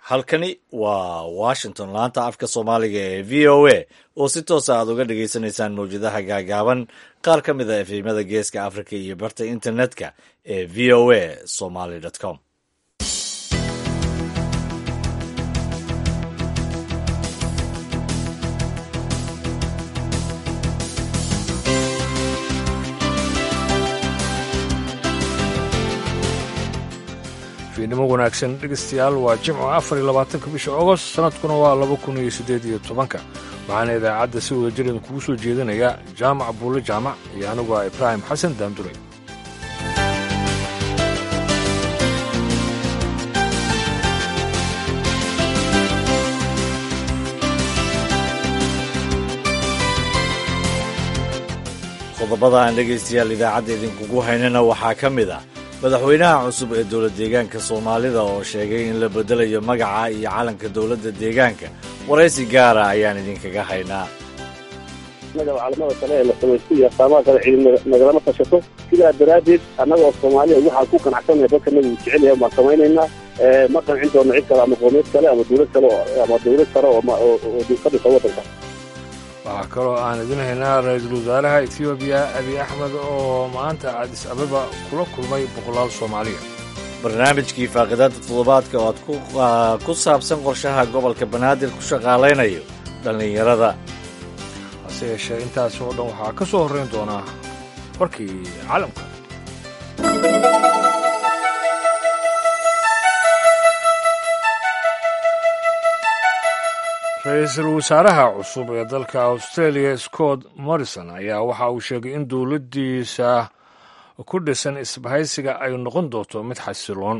halkani waa washington laanta afka soomaaliga ee v o a oo si toosa aad uga dhagaysanaysaan mawjadaha gaagaaban qaar ka mid a efemada geeska africa iyo barta internetka ee v o a somaly com fiidnimo wanaagsan dhegeystayaal waa jimco afar iyo labaatanka bisha ogost sanadkuna waa laba kun iyo siddeed iyo tobanka waxaana idaacadda si wada jiran kugu soo jeedinaya jaamac buulle jaamac iyo anigu ah ibraahim xasan daamduray qodobada aan dhegaystayaal idaacadda idinkugu haynana waxaa ka mid ah madaxweynaha cusub ee dowlad deegaanka soomaalida oo sheegay in la beddelayo magaca iyo calanka dowladda deegaanka waraysi gaara ayaan idinkaga haynaa annaga calamada kale ee la samaysto iyo astaamaha kale ciidi nagalama tashato sidaa daraaddeed annagoo soomaaliya waxaan ku qanacsanaya dadka nagu jecel yahay baan samaynaynaa ma qancin doonno cid kale ama qoomeed kale ama dowlad kale ama dowlad sare oo ka dhisa waddanka waxaa kaloo aan idin haynaa ra-iisul wasaaraha etoobiya abiy axmed oo maanta adis ababa kula kulmay boqolaal soomaaliya barnaamijkii faaqidaada toddobaadka oo aad ku saabsan qorshaha gobolka banaadir ku shaqaalaynayo dhallinyarada hase yeeshee intaas oo dhan waxaa ka soo horrayn doonaa warkii caalamka ra-iisul wasaaraha cusub ee dalka australia scott morrison ayaa waxa uu sheegay in dowladdiisa ku dhisan isbahaysiga ay noqon doonto mid xasiloon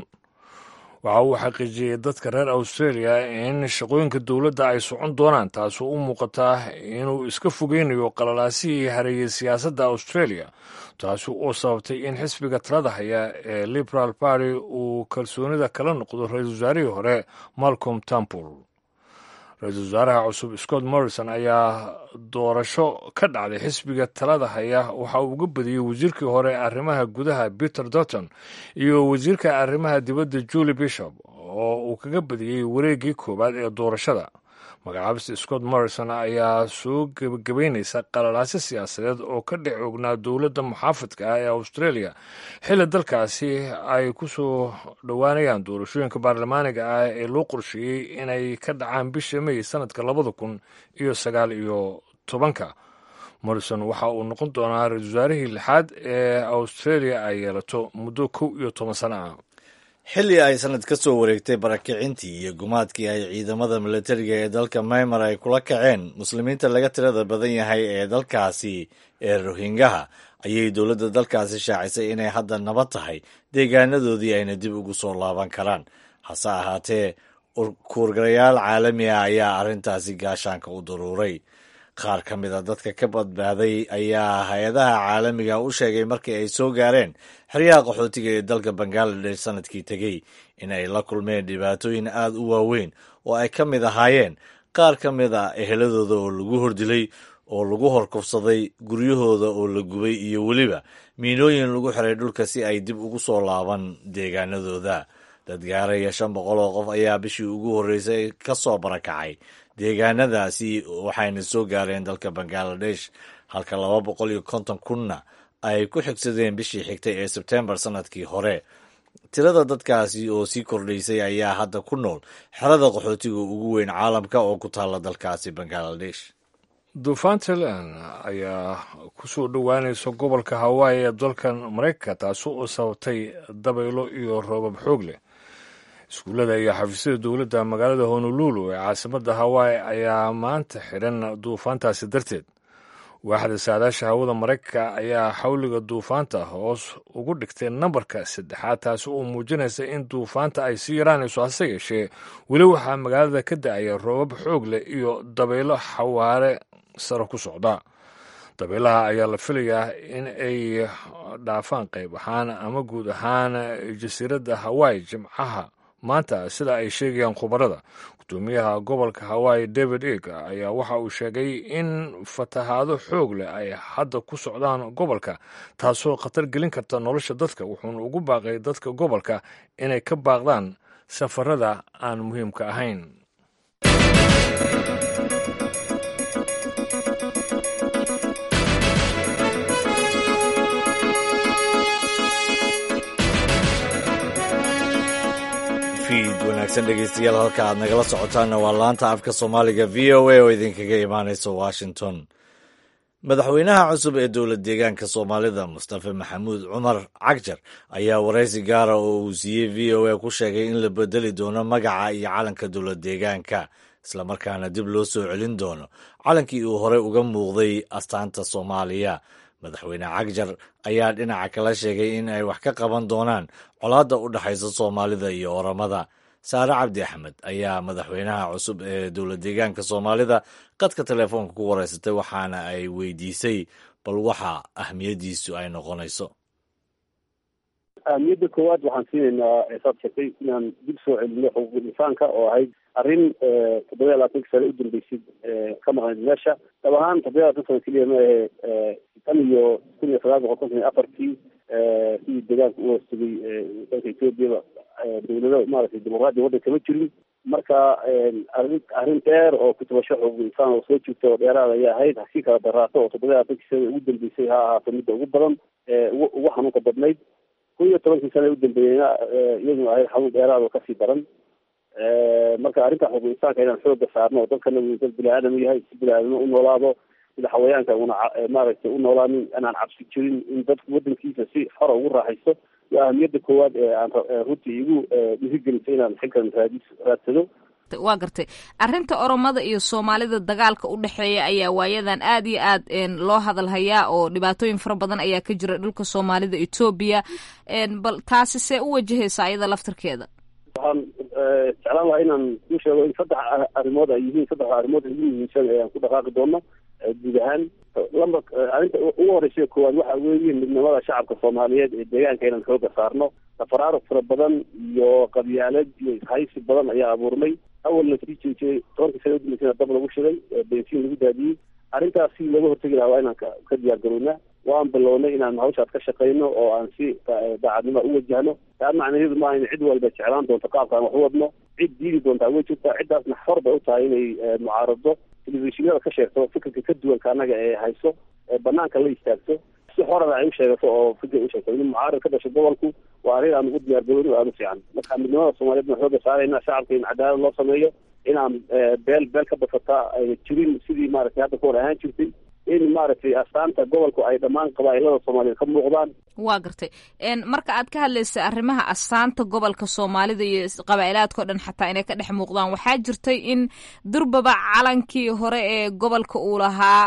waxa uu xaqiijiyey dadka reer australia in shaqooyinka dowladda ay socon doonaan taasoo u muuqataa inuu iska fogeynayo qalalaasihii hareeyey siyaasadda australia taasi oo sababtay in xisbiga talada haya ee liberal party uu kalsoonida kala noqdo ra-iisul wasaarihii hore malcolm temple ra-iisul wasaaraha cusub scott morrison ayaa doorasho ka dhacday xisbiga talada haya waxa uu uga badiyey wasiirkii hore ee arrimaha gudaha peter dotton iyo wasiirka arrimaha dibadda julie bishop oo uu kaga badiyey wareeggii koowaad ee doorashada magacaabista scott morrison ayaa soo gebagabeynaysa qalalaasyo siyaasadeed oo ka dhex oognaa dowladda muxaafadka ah ee australia xilli dalkaasi ay ku soo dhowaanayaan doorashooyinka baarlamaaniga ah ee loo qorsheeyey inay ka dhacaan bisha may sanadka labada kun iyo sagaal iyo tobanka morrison waxa uu noqon doonaa ra-isul wasaarihii lixaad ee australia ay yeelato muddo kow iyo toban sano ah xilli ay sanad ka soo wareegtay barakicintii iyo gumaadkii ay ciidamada milatariga ee dalka maymar ay kula kaceen muslimiinta laga tirada badan yahay ee dalkaasi ee rohingaha ayay dowladda dalkaasi shaacisay inay hadda nabad tahay deegaanadoodii ayna dib ugu soo laaban karaan hase ahaatee kuurgarayaal caalami ah ayaa arrintaasi gaashaanka u daruuray qaar ka mid a dadka ka badbaaday ayaa hay-adaha caalamiga u sheegay markii ay soo gaareen xeryaha qaxootiga ee dalka bangaladesh sanadkii tegey in ay la kulmeen dhibaatooyin aad u waaweyn oo ay ka mid ahaayeen qaar ka mid a eheladooda oo lagu hordilay oo lagu horkufsaday guryahooda oo la gubay iyo weliba miinooyin lagu xiray dhulka si ay dib ugu soo laaban deegaanadooda dad gaaraya shan boqol oo qof ayaa bishii ugu horreysay ka soo barakacay deegaanadaasi waxayna soo gaareen dalka bangaladesh halka laba boqol iyo konton kunna ay ku xigsadeen bishii xigtay ee sebtembar sanadkii hore tirada dadkaasi oo sii kordhaysay ayaa hadda ku nool xerada qaxootiga ugu weyn caalamka oo ku taalla dalkaasi bangaladesh duufaantalan ayaa ku soo dhowaanaysa gobolka hawaayi ee dalkan maraykanka taasi oo sababtay dabaylo iyo roobab xoog leh iskuullada iyo xafiisyada dowladda magaalada honolulu ee caasimadda hawaayi ayaa maanta xidhan duufaantaasi darteed waaxda saadaasha hawada maraykanka ayaa xawliga duufaanta hoos ugu dhigtay nambarka saddexaad taasi oo muujinaysa in duufaanta ay sii yaraanayso hase yeeshee weli waxaa magaalada ka da-aya roobab xoog leh iyo dabaylo xawaare sare ku socda dabeelaha ayaa la filayaa in ay dhaafaan qayb ahaan ama guud ahaan jasiiradda hawaayi jimcaha maanta sida ay sheegayaan khubarada gudoomiyaha gobolka hawaayi david eg ayaa waxa uu sheegay in fatahaado xoog leh ay hadda ku socdaan gobolka taasoo khatar gelin karta nolosha dadka wuxuuna ugu baaqay dadka gobolka inay ka baaqdaan safarada aan muhiimka ahayn fiid wanaagsan dhegeystayaal halka aad nagala socotaanna waa laanta afka soomaaliga v o a oo idinkaga imaanaysa washington madaxweynaha cusub ee dowlad deegaanka soomaalida mustafa maxamuud cumar cagjar ayaa waraysi gaara oo uu siiyey v o a ku sheegay in la bedeli doono magaca iyo calanka dowlad deegaanka islamarkaana dib loo soo celin doono calankii uu horey uga muuqday astaanta soomaaliya madaxweyne cagjar ayaa dhinaca kala sheegay in ay wax ka qaban doonaan colaadda u dhexaysa soomaalida iyo oramada saare cabdi axmed ayaa madaxweynaha cusub ee dowlad deegaanka soomaalida qadka telefoonka ku wareysatay waxaana ay weydiisay bal waxa ahmiyaddiisu ay noqonayso ahmiyadda koowaad waxaan siinaynaa eesaad sheegtay inaan dib soo celino xuquuqul insaanka oo ahayd arrin toddoba iyo labaatanka sane u dambeysay ka maqnayd meesha dab ahaan toddoba iyo labatan sano keliya ma ahe tan iyo kun iyo sagaal boqol konton iyo afartii sidii deegaanka u hoostagay dalka ethoobiyaa dowlado maaragtay dimuqraadiya waddan kama jirin marka arrin arrin dheer oo kutubasho xuquuqul insaan oo soo jirta oo dheeraad ayay ahayd hasii kala daraato oo toddoba iyo labaatankii sana ugu dambeysay ha ahaato midda ugu badan ugu ugu xanuunka badnayd kun iyo tobankii sana u dambeeyeyna iyaduna ahayd xanuun dheeraad oo kasii daran marka arrinta xuquuq insaanka inaan xooga saarno oo dalkana uu dal bini aadam yahay si bini aadamno u noolaado sida xawayaanka una maaragtay u noolaanin inaan cabsi jirin in dadku wadankiisa si xora ugu raaxaysto waa ahamiyadda koowaad ee aan runtii igu dhiirigelisay inaan xilkan raadis raadsado waa gartay arrinta oromada iyo soomaalida dagaalka u dhexeeya ayaa waayadan aad iyo aad loo hadalhayaa oo dhibaatooyin fara badan ayaa ka jira dhulka soomaalida etoobiya bal taasi see u wajahaysa ayada laftarkeeda waxaan jeclaan lahaa inaan ku sheego in saddex arrimood ay yihiin saddexda arrimood ugu muhiimsan ee aan ku dhaqaaqi doono guud ahaan lamba arrinta ugu horeysa koowaad waxa weeye midnimada shacabka soomaaliyeed ee deegaanka inaan xooga saarno tafaraaruq fara badan iyo qabyaalad iyo ishaysi badan ayaa abuurmay awalna sii jeejiyey tobankii sana udambeysana dab lagu shiday bensiin lagu daadiyey arrintaas si looga hortegi lahaa waa inaan ka diyaar garownaa waan bilownay inaan hawshaas ka shaqayno oo aan si daacadnimo u wajahno taa macnaheedu maaha in cid walba jeclaan doonto qaabkaan wax u wadno cid diidi doontaa way jirtaa ciddaasna xor bay u tahay inay mucaarado telefishinada ka sheegto fikirka ka duwanka annaga ee hayso ee banaanka la istaagto si xorada ay u sheegato oo fikir u sheegto in mucaarad ka dhasho gobolku waa arrin aan ugu diyaar garowno aada u fiican marka midnimada soomaaliyeed baan xooga saarayna shacabka in cadaalad loo sameeyo inaan beel beel ka basataa ay jirin sidii maaragtay hadda ka hor ahaan jirtay in maaragtay astaanta gobolku ay dhammaan qabaa'ilada soomaaliyeed ka muuqdaan waa gartay marka aad ka hadlaysay arrimaha astaanta gobolka soomaalida iyo qabaa'ilaadka o dhan xataa inay ka dhex muuqdaan waxaa jirtay in durbaba calankii hore ee gobolka uu lahaa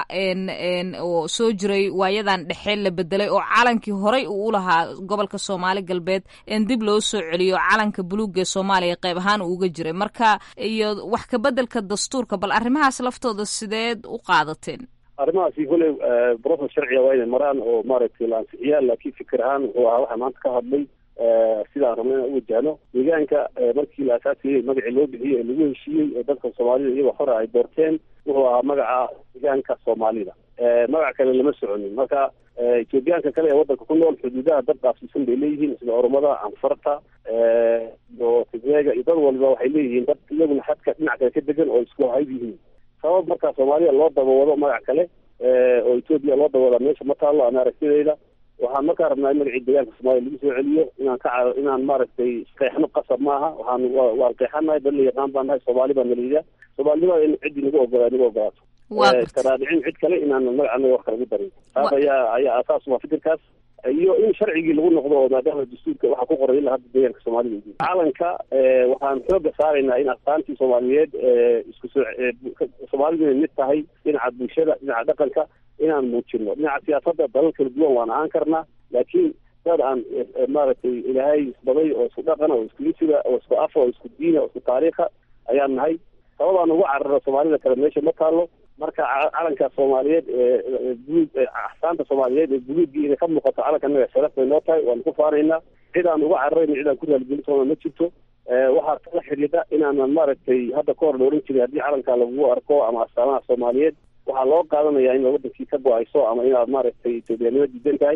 oo soo jiray waayadan dhexe la bedelay oo calankii horey uu u lahaa gobolka soomaali galbeed dib loo soo celiyo calanka buluuga ee soomaaliya qayb ahaan uu uga jiray marka iyo wax kabedelka dastuurka bal arrimahaas laftooda sideed u qaadateen arrimahaasi koley brofes sharciga waa inay maraan oo maaragtay la ansixiyaa laakiin fikir ahaan wuxuu ahaa waxaa maanta ka hadlay sidaan rabna inaan u wajahno deegaanka markii la asaasiyey magacii loo bixiyey ee lagu heshiiyey ee dadka soomaalida iyagoo hore ay doorteen wuxuu ahaa magaca deegaanka soomaalida magac kale lama soconin marka etoobiyaanka kale ee waddanka ku nool xuduudaha dad dhaafsiisan bay leeyihiin sida oromada anfarta iyo tigreega iyo dad waliba waxay leeyihiin dad iyaguna xadka dhinac kale ka degan oo isku hayb yihiin sabab markaa soomaaliya loo dabawado magac kale oo etoobiya loo dabawadaa meesha ma taalo ana aragtidayda waxaan markaa rabnaa in magacii deegaanka soomaaliya lagu soo celiyo inaan ka inaan maaragtay qeexno qasab maaha waxaan waan qeexanahay dad la yaqaan baan nahay soomaali baa nalayidaa soomaalinimada in ciddii nagu ogolaa nagu ogolaato iskaraadicin cid kale inaan magac anaga wax kalagu darin taas ayaa ayaa asaas waa fikirkaas iyo in sharcigii lagu noqdo oo maadaama dastuurka waxaa ku qoray ilaa hadda deegaanka soomaalida calanka waxaan xooga saaraynaa in astaantii soomaaliyeed isku soo soomaalidu inay mid tahay dhinaca bulshada dhinaca dhaqanka inaan muujino dhinaca siyaasadda dalal kala duwan waan ahaan karnaa laakiin dad aan maaragtay ilaahay isbaday oo isku dhaqana oo isku isiga oo isku afa oo isku diina oo isku taariikha ayaan nahay sababaan ugu cararo soomaalida kale meesha ma taalo marka calanka soomaaliyeed buluug axsaanta soomaaliyeed ee buluuggii inay ka muuqato calanka naga sharaf bay noo tahay waanu ku faanaynaa cid aan uga cararayna cid aan ku raaligelin doona ma jirto waxaa kala xidhiidha inaanan maaragtay hadda ka hor la ohan jiray haddii calanka lagu arko ama astaamaha soomaaliyeed waxaa loo qaadanayaa in wadankii ka go-ayso ama inaad maaragtay etoobiyanimo diidan tahay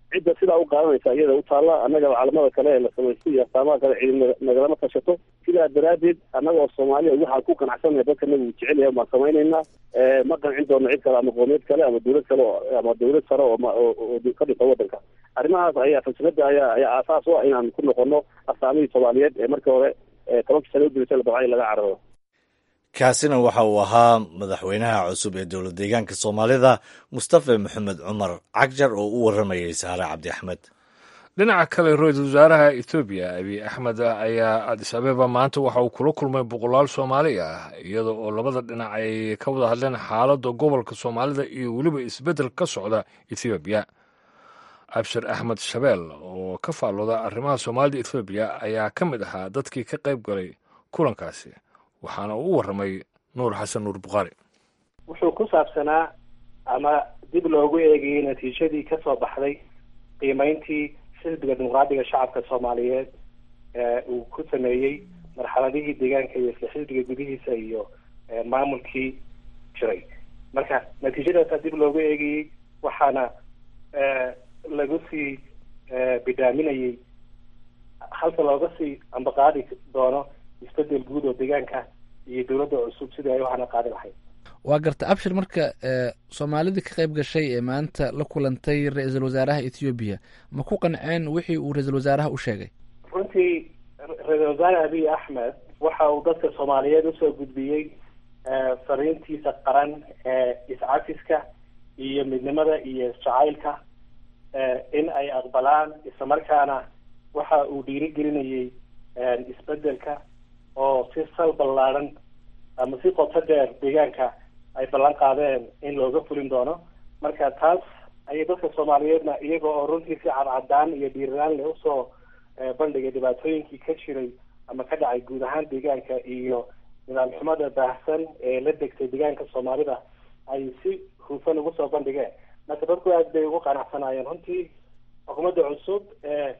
cidda sidaa u qaadanaysa iyada u taalla annaga calamada kale ee la samaystay iyo astaamaha kale ciidan nagalama tashato sidaa daraaddeed annaga oo soomaaliya waxaan ku qanacsanaya dadka nabigu jecel yahay baan samaynaynaa ma qancin doono cid kale ama qoomiyeed kale ama dawlad kale ama dawlad sare oo ka dhisa waddanka arrimahaas ayaa falsafada ayaa ayaa aasaas u ah inaan ku noqono astaamihii soomaaliyeed ee markii hore tobankii sano udilisa la dabcay laga cararo kaasina waxa uu ahaa madaxweynaha cusub ee dowlad deegaanka soomaalida mustafa maxamed cumar cagjar oo u waramayay saare cabdi axmed dhinaca kale ra-iisul wasaaraha ethoobiya abiy axmed ayaa adis abeba maanta waxa uu kula kulmay boqolaal soomaali ah iyada oo labada dhinac ay ka wada hadleen xaaladda gobolka soomaalida iyo weliba isbeddel ka socda ethoobiya abshir axmed shabeel oo ka faallooda arrimaha soomaalida ethoobiya ayaa ka mid ahaa dadkii ka qayb galay kulankaasi waxaana uu u warramay nuur xasan nuur bukhaari wuxuu ku saabsanaa ama dib loogu eegayay natiijadii ka soo baxday qiimeyntii xisbiga dimuqraadiga shacabka soomaaliyeed ee uu ku sameeyey marxaladihii deegaanka iyo isla xisbiga gudihiisa iyo maamulkii jiray marka natiijadaasaa dib loogu eegayey waxaana lagu sii bidhaaminayay halka looga sii ambaqaadi doono isbedel guud oo deegaanka iyo dowladda cusub sidii ay u hana qaadi lahayd waa garta abshir marka soomaalidii ka qayb gashay ee maanta la kulantay ra-iisul wasaaraha ethoobiya ma ku qanceen wixii uu ra-iisul wasaaraha u sheegay runtii ra-iisul wasaare abiy axmed waxa uu dadka soomaaliyeed usoo gudbiyey fariintiisa qaran ee iscafiska iyo midnimada iyo isjacaylka in ay aqbalaan islamarkaana waxa uu dhiirigelinayay isbedelka oo si sal ballaaran ama si qoto dheer deegaanka ay ballan qaadeen in looga fulin doono marka taas ayay dadka soomaaliyeedna iyaga oo runtii si cadcadaan iyo dhiiranaan leh usoo bandhigay dhibaatooyinkii ka jiray ama ka dhacay guud ahaan deegaanka iyo nidaam xumada baahsan ee la degtay deegaanka soomaalida ay si hufan ugu soo bandhigeen marka dadku aad bay ugu qanacsanaayeen runtii xukuumadda cusub ee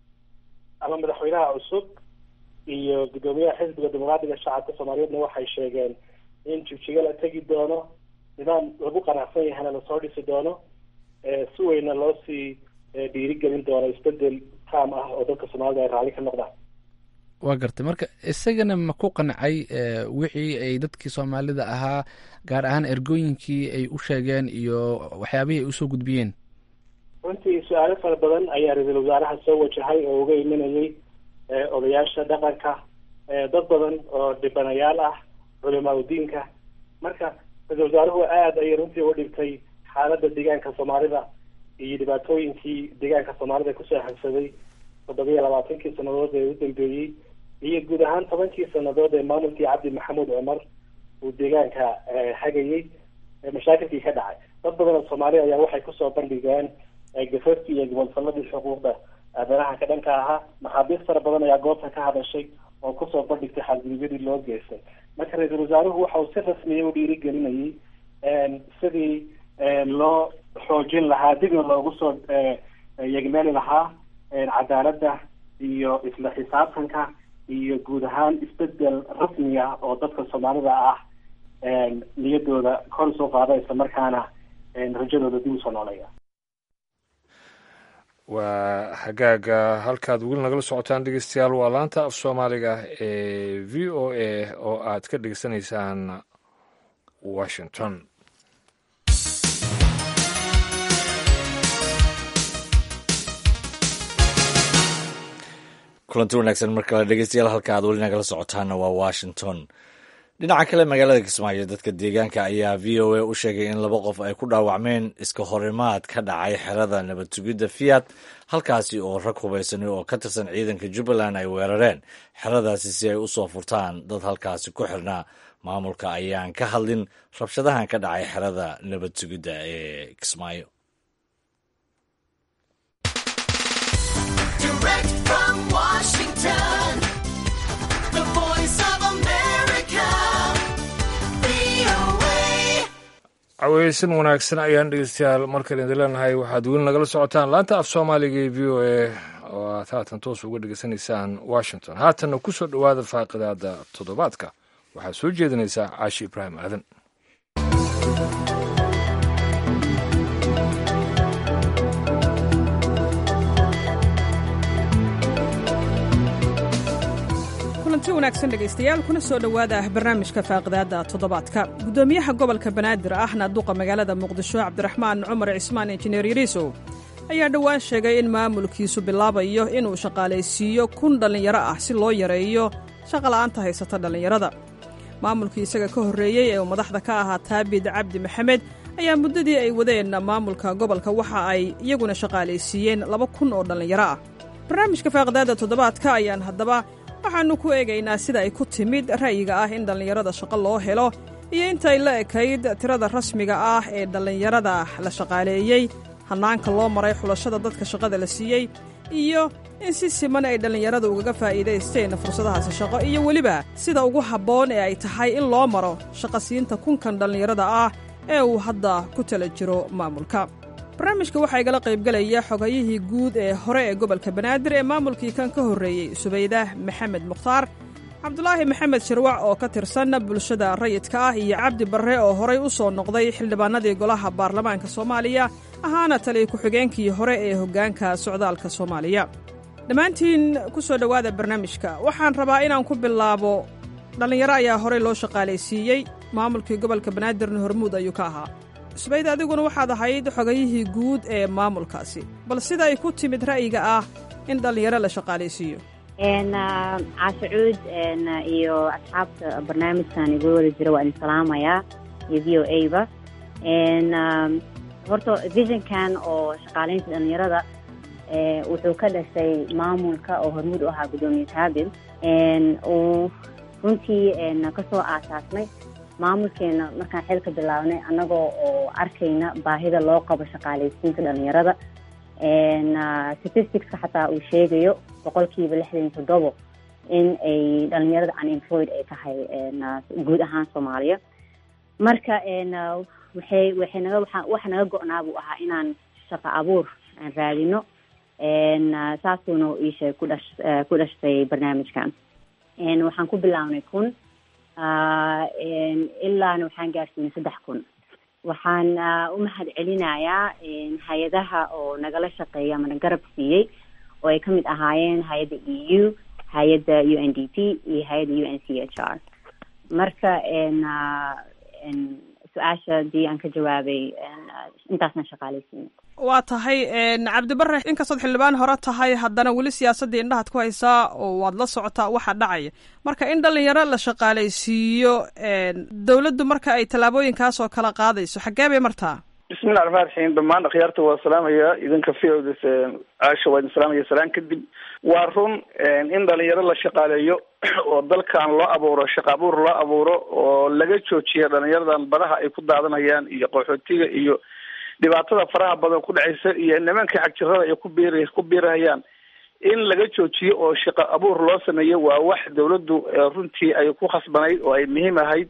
ama madaxweynaha cusub iyo guddoomiyaha xisbiga dimuqraadiga shacabka soomaaliyeedna waxay sheegeen in jigjiga la tegi doono nidaam lagu qanacsan yahayna lasoo dhisi doono si weyna loo sii dhiirigelin doono isbedel taam ah oo dadka soomaalida ay raalli ka noqdaan waa gartay marka isagana ma ku qancay wixii ay dadkii soomaalida ahaa gaar ahaan ergooyinkii ay u sheegeen iyo waxyaabihii ay usoo gudbiyeen runtii su-aalo fara badan ayaa ra-iisul wasaaraha soo wajahay oo uga imanayay odayaasha dhaqanka dad badan oo dhibanayaal ah culimaa udiinka marka ra-iisul wasaaruhu aada ayay runtii u dhibtay xaaladda deegaanka soomaalida iyo dhibaatooyinkii deegaanka soomaalida kusoo habsaday toddobiya labaatankii sanadood ee u dambeeyey iyo guud ahaan tobankii sanadood ee maamulkii cabdi maxamuud cumar uu deegaanka hagayey mashaakilkii ka dhacay dad badan oo soomaali ayaa waxay kusoo bandhigeen gafafkii iyo gobolfaladii xuquuqda aadanaha ka dhanka ahaa maxaabiis fara badan ayaa goobta ka hadashay oo kusoo bandhigtay xadgudubyadii loo geystay marka ra-iisul wasaaruhu waxa uu si rasmiya u dhiirigelinayay sidii loo xoojin lahaa dibna loogu soo yegmeeli lahaa cadaaladda iyo isla xisaabtanka iyo guud ahaan isbedel rasmiya oo dadka soomaalida ah niyadooda kor usoo qaada isla markaana rajadooda dib usoo nooleeya waa hagaaga halkaad weli nagala socotaan dhegeystayaal waa laanta af soomaaliga ee v o a oo aad ka dhegeysanaysaan washington kulanti wanaagsan mar kale dhegeystayaal halka aad weli nagala socotaana waa washington dhinaca kale magaalada kismaayo dadka deegaanka ayaa v o a u sheegay in laba qof ay ku dhaawacmeen iska horimaad ka dhacay xerada nabad sugidda fiat halkaasi oo rag hubaysani oo ka tirsan ciidanka jubbaland ay weerareen xeradaasi si ay u soo furtaan dad halkaasi ku xirnaa maamulka ayaan ka hadlin rabshadahan ka dhacay xerada nabad sugidda ee kismaayo caweysan wanaagsan ayaan dhegeystayaal markale idin leenahay waxaad weli nagala socotaan laanta af soomaaliga ee v o a oo aad haatan toos uga dhegeysanaysaan washington haatanna ku soo dhowaada faaqidaada toddobaadka waxaad soo jeedinaysaa caashi ibraahim aadan kulanti wanaagsan dhegaystayaal kuna soo dhowaada barnaamijka faaqidaadda toddobaadka guddoomiyaha gobolka banaadir ahna duqa magaalada muqdisho cabdiraxmaan cumar cismaan injineer yariisow ayaa dhowaan sheegay in maamulkiisu bilaabayo inuu shaqaalaysiiyo kun dhallinyaro ah si loo yareeyo shaqala'aanta haysata dhallinyarada maamulkii isaga ka horreeyey ee uu madaxda ka ahaa taabid cabdi maxamed ayaa muddadii ay wadeen maamulka gobolka waxa ay iyaguna shaqaalaysiiyeen laba kun oo dhallinyaro ah barnaamijka faaqidaadda toddobaadka ayaan haddaba waxaannu ku eegaynaa sida ay ku timid ra'yiga ah in dhallinyarada shaqo loo helo iyo intay la ekayd tirada rasmiga ah ee dhallinyarada la shaqaaleeyey hannaanka loo maray xulashada dadka shaqada la siiyey iyo in si siman ay dhallinyarada ugaga faa'iidaysteen fursadahaasi shaqo iyo weliba sida ugu habboon ee ay tahay in loo maro shaqasiinta kunkan dhallinyarada ah ee uu hadda ku tala jiro maamulka barnaamijka waxaa igala qaybgelaya xogayihii guud ee hore ee gobolka banaadir ee maamulkii kan ka horreeyey subaydah maxamed mukhtaar cabdulaahi maxamed shirwac oo ka tirsan bulshada rayidka ah iyo cabdi barre oo horay u soo noqday xildhibaanadii golaha baarlamaanka soomaaliya ahaana taliya ku-xigeenkii hore ee hoggaanka socdaalka soomaaliya dhammaantiin ku soo dhowaada barnaamijka waxaan rabaa inaan ku bilaabo dhallinyaro ayaa horey loo shaqaalaysiiyey maamulkii gobolka banaadirna hormuud ayuu ka ahaa subayd adiguna waxaad ahayd xogayihii guud ee maamulkaasi bal sida ay ku timid ra'yiga ah in dhallinyaro la shaqaalaysiiyo caashacuud iyo asxaabta barnaamijkan igu wada jira waa idin salaamayaa iyo v o a ba horta visionkan oo shaqaalaynta dhallinyarada wuxuu ka dhashay maamulka oo hormuud u ahaa guddoomiye taabir uu runtii kasoo aasaasnay maamulkeena markaan xilka bilaabnay annagoo oo arkayna baahida loo qabo shaqaalaysiinta dhalinyarada statisticska xataa uu sheegayo boqolkiiba lixdan iyo toddobo in ay dhalinyarada unemployed ay tahay guud ahaan soomaaliya marka waxay waxay naga waa waxa naga go-naa buu ahaa inaan shaqo abuur aan raadino saasuuna iisheeg ku dhash ku dhashtay barnaamijkan waxaan ku bilaabnay kun ilaana waxaan gaarsiinay saddex kun waxaan u mahad celinayaa hay-adaha oo nagala shaqeeya ama na garab siiyey oo ay kamid ahaayeen hay-adda e u hay-adda u n d p iyo hay-adda u n c h r marka su-aasha hadii aan ka jawaabay intaasna shaqaalaysiina waa tahay cabdibare inkastood xildhibaan hore tahay haddana weli siyaasaddii indhahaad ku haysaa oo waad la socotaa waxa dhacaya marka in dhalinyaro la shaqaalaysiiyo dowladdu marka ay tallaabooyinkaas oo kala qaadayso xaggee bay martaa bismillahi raxmaan raxiim dhammaan akhyaarta waa salaamaya idinka v ods caasha waa idin salaamaya salaan kadib waa run in dhalinyaro la shaqaaleeyo oo dalkan loo abuuro shaqa abuur loo abuuro oo laga joojiya dhalinyaradan badaha ay ku daadanayaan iyo qaxootiga iyo dhibaatada faraha badan ku dhacaysa iyo nimanka xagjirada ay ku biir ku biirahayaan in laga joojiyo oo shaqa abuur loo sameeyo waa wax dawladdu runtii ay ku khasbanayd oo ay muhiim ahayd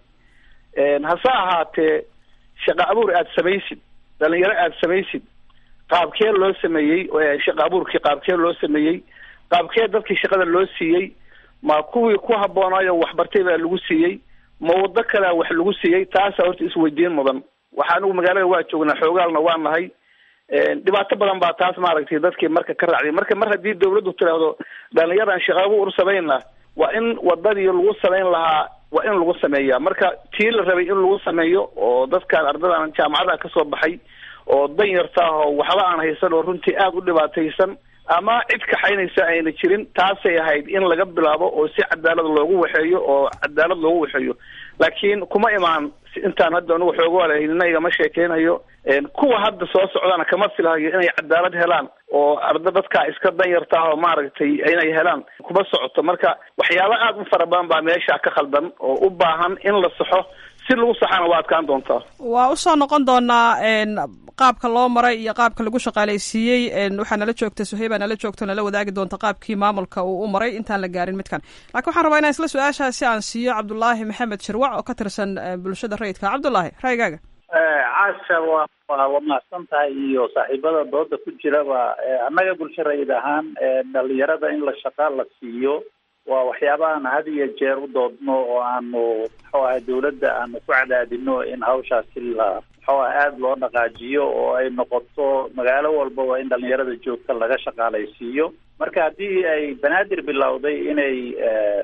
hase ahaatee shaqa abuur aada samaysid dhalinyaro aada samaysid qaabkee loo sameeyey shaqa abuurkii qaabkee loo sameeyey qaabkee dadkii shaqada loo siiyey ma kuwii ku haboonaayo waxbartay baa lagu siiyey ma waddo kalea wax lagu siiyey taasa horta isweydiin mudan waxa anigu magaalada waa joognaa xoogaalna waa nahay dhibaato badan baa taas maaragtay dadkii marka ka raacday marka mar haddii dawladdu tiraahdo dhalinyaran shaqa abuur samayna waa in wadadii lagu samayn lahaa waa in lagu sameeyaa marka tii la rabay in lagu sameeyo oo dadkan ardadan jaamacada kasoo baxay oo dan yarta ah oo waxba aan haysan oo runtii aada u dhibaataysan ama cid kaxaynaysa ayna jirin taasay ahayd in laga bilaabo oo si cadaalad loogu waxeeyo oo cadaalad loogu waxeeyo laakiin kuma imaan intaan hadda anugu xoogoalahilina igama sheekeynayo kuwa hadda soo socdana kama filahayo inay cadaalad helaan oo arda dadkaa iska danyarta ah oo maaragtay inay helaan kuma socoto marka waxyaaba aada u fara badan baa meesha ka khaldan oo u baahan in la saxo si lagu saxana waa adkaan doontaa waa usoo noqon doonaa qaabka loo maray iyo qaabka lagu shaqaalaysiiyey waxaa nala joogta suheyba nala joogto nala wadaagi doonta qaabkii maamulka uu u maray intaan la gaarin midkan laakiin waxaan rabaa inaan isla su-aashaasi aan siiyo cabdulaahi maxamed shirwac oo ka tirsan bulshada rayidka cabdullaahi raygaaga caasha waa waa mahadsan tahay iyo saaxiibada dooda ku jiraba annaga bulsho rayid ahaan dhalinyarada in la shaqa la siiyo waa waxyaaba aan had iyo jeer u doodno oo aanu muxuu ahay dawladda aanu ku cadaadino in hawshaasi la muxuu ah aada loo dhaqaajiyo oo ay noqoto magaalo walbaba in dhalinyarada joogta laga shaqaalaysiiyo marka haddii ay banaadir bilowday inay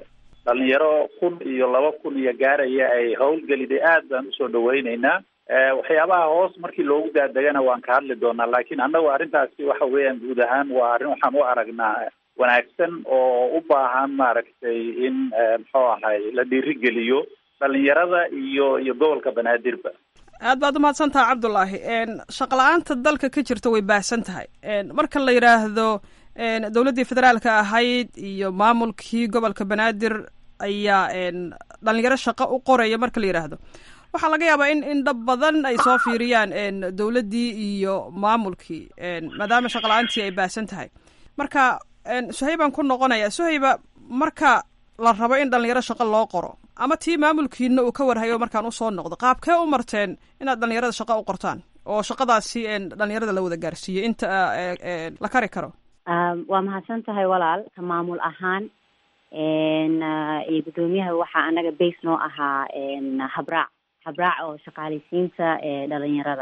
dhalinyaro kun iyo laba kun iyo gaaraya ay howlgeliday aad baan usoo dhaweyneynaa waxyaabaha hoos markii loogu daadegana waan ka hadli doonaa laakiin annagu arrintaasi waxa weeyaan guud ahaan waa arrin waxaan u aragnaa wanaagsan oo u baahan maaragtay in muxuu ahay la dhiirigeliyo dhalinyarada iyo iyo gobolka banaadirba aad baad umahadsan taha cabdulaahi shaqla-aanta dalka ka jirta way baahsan tahay marka la yidhaahdo dowladdii federaalka ahayd iyo maamulkii gobolka banaadir ayaa dhalinyaro shaqo u qoraya marka la yidhaahdo waxaa laga yaabaa in in dhab badan ay soo fiiriyaan dowladdii iyo maamulkii maadaama shaqla-aantii ay baahsan tahay marka suhaybaan ku noqonaya suhayba marka la rabo in dhalinyaro shaqo loo qoro ama tii maamulkiina uu ka warhayo markaan usoo noqdo qaabkee u marteen inaad dhalinyarada shaqo u qortaan oo shaqadaasi dhalinyarada la wada gaarsiiyo inta la kari karo waa mahadsan tahay walaal ka maamul ahaan iyo guddoomiyaha waxaa anaga base noo ahaa habraac habraac oo shaqaaleysiinta dhalinyarada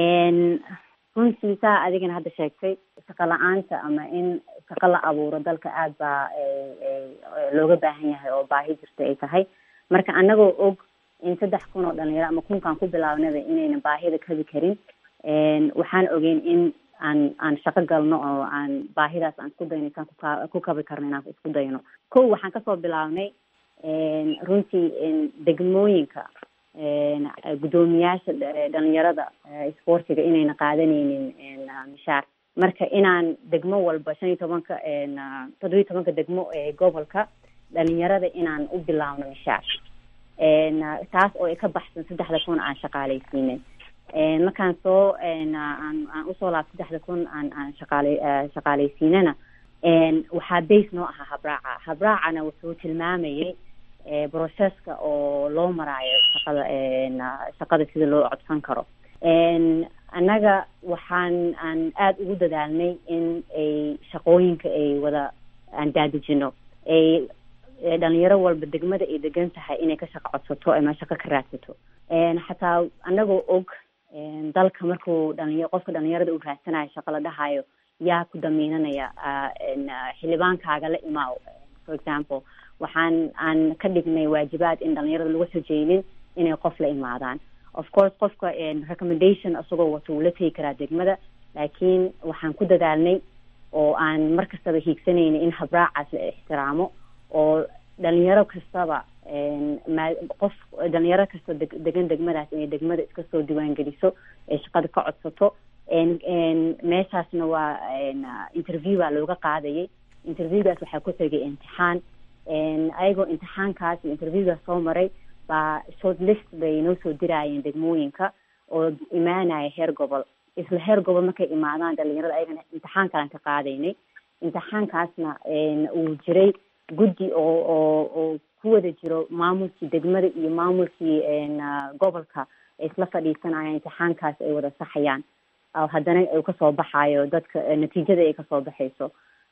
runtii saa adigana hadda sheegtay shaqo la-aanta ama in shaqo la abuuro dalka aad baa looga baahan yahay oo baahi jirta ay tahay marka anagoo og in saddex kun oo dhalinyaro ama kunkaan ku bilaabnaba inayna baahida kabi karin waxaan ogeyn in aan aan shaqo galno oo aan baahidaas aan isku dayno isaan kuka ku kabi karno inaan isku dayno ko waxaan kasoo bilaabnay runtii degmooyinka guddoomiyaasha dhalinyarada isboortiga inayna qaadanaynin mishaar marka inaan degmo walba shan iyo tobanka toddobiyo tobanka degmo ee gobolka dhalinyarada inaan u bilaabno mishaar taas oo ay ka baxsan saddexda kun aan shaqaaleysiinay markaan soo aan aan usoo laab saddexda kun aan aan shaqaale shaqaaleysiinana waxaa base noo ahaa habraaca habraacana wuxuu tilmaamayay processka oo loo maraayo shaqada shaqada sida loo codsan karo annaga waxaan aan aada ugu dadaalnay in ay shaqooyinka ay wada aan daadejino ay dhalinyaro walba degmada ay degan tahay inay ka shaqo codsato ama shaqo ka raadsato xataa annagoo og dalka markuu dhalinya qofka dhalinyarada uu raadsanayo shaqo la dhahayo yaa ku damiinanaya xildhibaankaaga la imaaw for example waxaan aan ka dhignay waajibaad in dhalinyarada lagu xojeynin inay qof la imaadaan of course qofka recommendation isagoo wato wuu la tegi karaa degmada laakiin waxaan ku dadaalnay oo aan mar kastaba hiigsanayna in habraacaas la ixtiraamo oo dhalinyaro kastaba ma qof dhalinyaro kasta deg degan degmadaas inay degmada iska soo diiwaangeliso ee shaqada ka codsato meeshaasna waa interview baa looga qaadayay interviewgaas waxaa ku xigay imtixaan ayagoo imtixaankaas iyo interviewgaas soo maray baa short list bay noo soo diraayeen degmooyinka oo imaanaya heer gobol isla heer gobol markay imaadaan dhalinyarada ayagana imtixaan kalan ka qaadaynay imtixaankaasna uu jiray guddi oo oo oo ku wada jiro maamulkii degmada iyo maamulkii gobolka ay isla fadhiisanayaan imtixaankaas ay wada saxayaan haddana uu kasoo baxayo dadka natiijada ay kasoo baxayso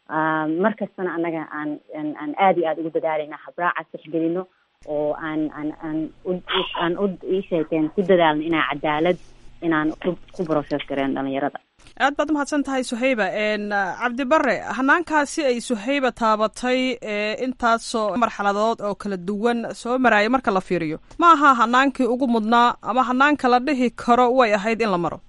mar kastana annaga aan aan aada iyo aada ugu dadaalayna habraacaas tixgelino oo aan aan aan aan u isheekeen ku dadaalno inaan cadaalad inaan ku ku process gareen dhalinyarada aad baad umahadsan tahay suhayba cabdibare hanaankaasi ay suhayba taabatay intaasoo marxaladood oo kala duwan soo maraya marka la fiiriyo ma aha hanaankii ugu mudnaa ama hanaanka la dhihi karo way ahayd in la maro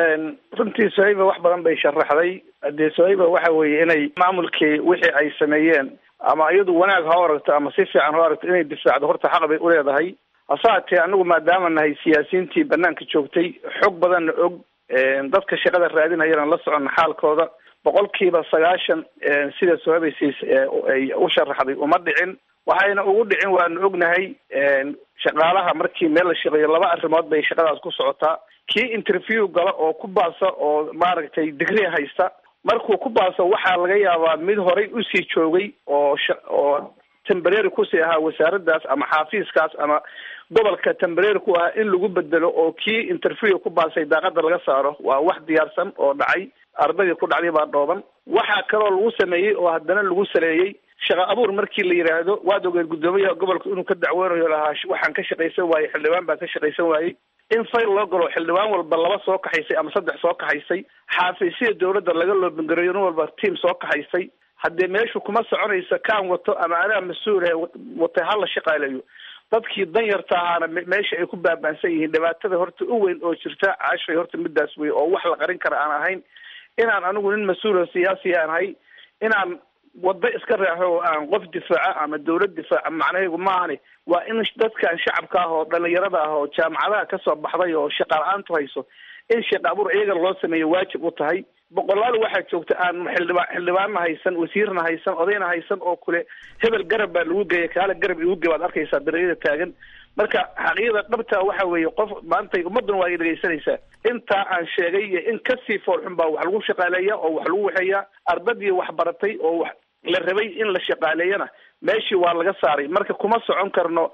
runtii sohayba wax badan bay sharaxday dee sohayba waxa weeye inay maamulkii wixii ay sameeyeen ama iyadu wanaag ha aragto ama si fiican ha aragto inay difaacdo horta xaq bay uleedahay hase haatee anagu maadaama nahay siyaasiyiintii banaanka joogtay xog badanna og dadka shaqada raadinayana la soconna xaalkooda boqolkiiba sagaashan sida sohabaysiis ay u sharaxday uma dhicin waxayna ugu dhicin waanu ognahay shaqaalaha markii meel la shaqeeyo laba arrimood bay shaqadaas ku socotaa kii interview gala oo ku baasa oo maaragtay digri haysta markuu ku baaso waxaa laga yaabaa mid horay usii joogay oo oo tembrary kusii ahaa wasaaraddaas ama xaafiiskaas ama gobolka tembrary ku ahaa in lagu bedelo oo kii interview ku baasay daaqada laga saaro waa wax diyaarsan oo dhacay ardaydii ku dhacday baa dhooban waxaa kaloo lagu sameeyey oo haddana lagu saleeyey shaqa abuur markii la yidhaahdo waad ogeed guddoomiyaha gobolka inuu ka dacweynayo lahaa waxaan ka shaqaysan waayey xildhibaan baan ka shaqaysan waayey in fayl loo galo xildhibaan walba laba soo kaxaysay ama saddex soo kaxaysay xaafiisyada dowladda laga loobingareeyo nin walba tiam soo kaxaysay haddee meeshu kuma soconaysa kaan wato ama anaa mas-uulahe watay hala shaqaaleeyo dadkii danyarta ahaana meesha ay ku baabaansan yihiin dhibaatada horta u weyn oo jirta cashay horta midaas wey oo wax la qarin kara aan ahayn inaan anigu nin mas-uul siyaasi aan ahay inaan waddo iska raaxo oo aan qof difaaca ama dawlad difaaca macnahaygu maahani waa in dadkan shacabka ah oo dhalinyarada ah oo jaamacadaha kasoo baxday oo shaqa la-aantu hayso in shaqa abuur iyaga loo sameeyo waajib u tahay boqolaal waxaa joogta aan xildhibaa xildhibaanna haysan wasiirna haysan odayna haysan oo kule hebel garab baa lagu geeya kaale garab igu ge baad arkaysaa dareeyada taagan marka xaqiiqada dhabta waxa weeye qof maantay ummaddan waa ay dhegaysanaysaa intaa aan sheegay iyo in kasii foolxun baa wax lagu shaqaaleeya oo wax lagu waxeeyaa ardadii wax baratay oo wax la rabay in la shaqaaleeyana meeshii waa laga saaray marka kuma socon karno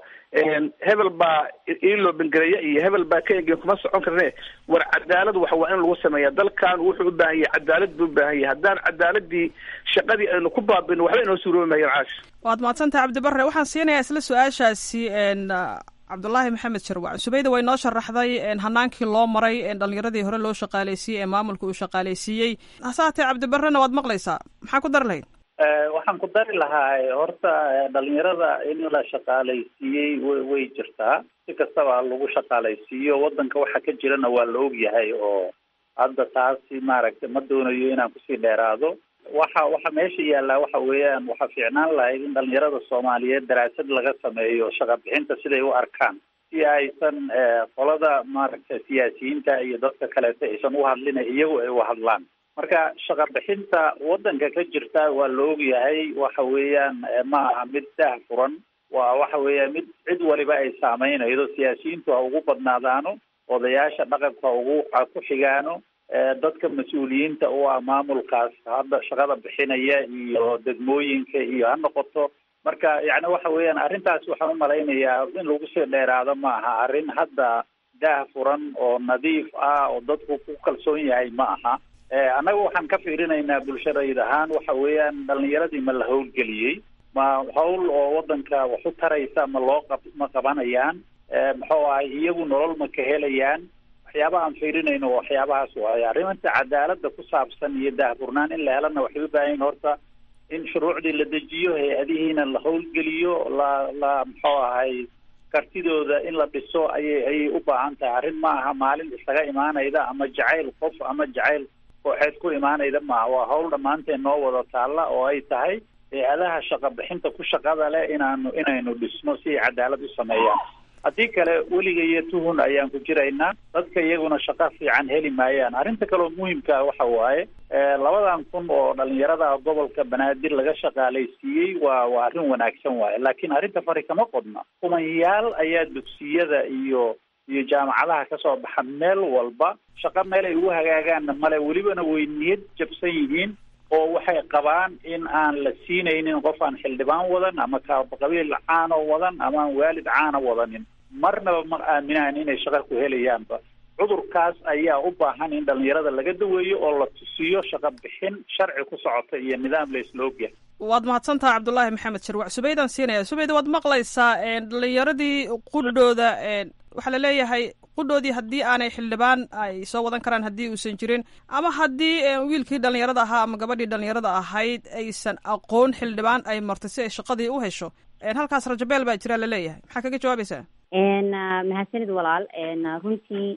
hebel baa iiloo bengareeya iyo hebel baa ka engeen kuma socon karne war cadaalad wax waa in lagu sameeya dalkan wuxuu u baahan yahay cadaalad buu u baahan yahay haddaan cadaaladii shaqadii aynu ku baabino waxba inoo suuroobi maayaan caash waad mahadsantaha cabdibare waxaan siinayaa isla su-aashaasi cabdulaahi maxamed sharwac subayda way noo sharaxday hanaankii loo maray dhalinyaradii hore loo shaqaaleysiiyey ee maamulka uu shaqaaleysiiyey hase haatee cabdibarena waad maqlaysaa maxaa ku dari lahayd waxaan ku dari lahaa horta dhalinyarada in la shaqaalaysiiyey way way jirtaa si kastaba lagu shaqaalaysiiyo wadanka waxa ka jirana waa la ogyahay oo hadda taasi maaragtay ma doonayo inaan kusii dheeraado waxa waxa meesha yaallaa waxa weeyaan waxaa fiicnaan lahayd in dhalinyarada soomaaliyeed daraasad laga sameeyo shaqa bixinta siday u arkaan si aysan qolada maaragtay siyaasiyiinta iyo dadka kaleeto aysan u hadlina iyagu ay u hadlaan marka shaqa bixinta wadanka ka jirta waa la ogyahay waxa weeyaan ma aha mid dah furan waa waxa weeyaan mid cid waliba ay saameynaydo siyaasiyiintu ha ugu badnaadaano odayaasha dhaqanka ha ugu ha ku xigaano dadka mas-uuliyiinta u ah maamulkaas hadda shaqada bixinaya iyo degmooyinka iyo ha noqoto marka yacni waxa weeyaan arrintaas waxaan umalaynayaa in lagu sii dheeraado ma aha arrin hadda daah furan oo nadiif ah oo dadku ku kalsoon yahay ma aha annaga waxaan ka fiirinaynaa bulshadayd ahaan waxa weeyaan dhalinyaradii ma la howlgeliyey ma hawl oo wadanka wax u taraysa ma loo qab ma qabanayaan muxuu ahay iyagu nolol ma ka helayaan waxyaabaha aan fiirinayno waxyaabahaas waaye arrimanta cadaalada ku saabsan iyo daahfurnaan in la helana waxay u baahan yihin horta in shuruucdii la dejiyo hay-adihiina la howlgeliyo la la muxuu ahay kartidooda in la dhiso ayay ayay u baahan tahay arrin ma aha maalin isaga imaanayda ama jacayl qof ama jacayl kooxeed ku imaanayda maaha waa hawl dhammaanteen noo wada taalla oo ay tahay hay-adaha shaqa bixinta ku shaqada leh inaanu inaynu dhisno si ay cadaalad u sameeyaan haddii kale weliga iyo tuhun ayaan ku jiraynaa dadka iyaguna shaqo fiican heli maayaan arrinta kaleo muhimka waxa waaye labadan kun oo dhalinyarada gobolka banaadir laga shaqaalaysiiyey waa waa arrin wanaagsan waaye laakiin arrinta fari kama qodna kumanyaal ayaa dugsiyada iyo iyo jaamacadaha kasoo baxa meel walba shaqo meel ay ugu hagaagaanna male welibana way niyad jabsan yihiin oo waxay qabaan in aan la siinaynin qof aan xildhibaan wadan ama qabiil caano wadan ama aan waalid caana wadanin marnaba ma aaminaan inay shaqo ku helayaanba cudurkaas ayaa u baahan in dhalinyarada laga daweeyo oo la tusiyo shaqo bixin sharci ku socota iyo nidaam la isla ogyahay waad mahadsantaha cabdulaahi maxamed sharwac subaydaan siinaya subayda waad maqlaysaa dhalinyaradii qudhooda waxaa la leeyahay qudhoodii haddii aanay xildhibaan ay soo wadan karaan haddii uusan jirin ama haddii wiilkii dhalinyarada ahaa ama gabadhii dhalinyarada ahayd aysan aqoon xildhibaan ay martay si ay shaqadii u hesho halkaas rajabeel baa jira laleeyahay maxaa kaga jawaabaysaa mahadsanid walaal runtii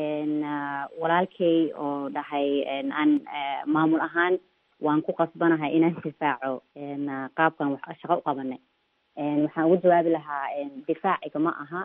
walaalkay oo dhahay aan maamul ahaan waan ku qasbanahay inaan difaaco qaabkan shaqo u qabanay waxaan ugu jawaabi lahaa difaaciga ma aha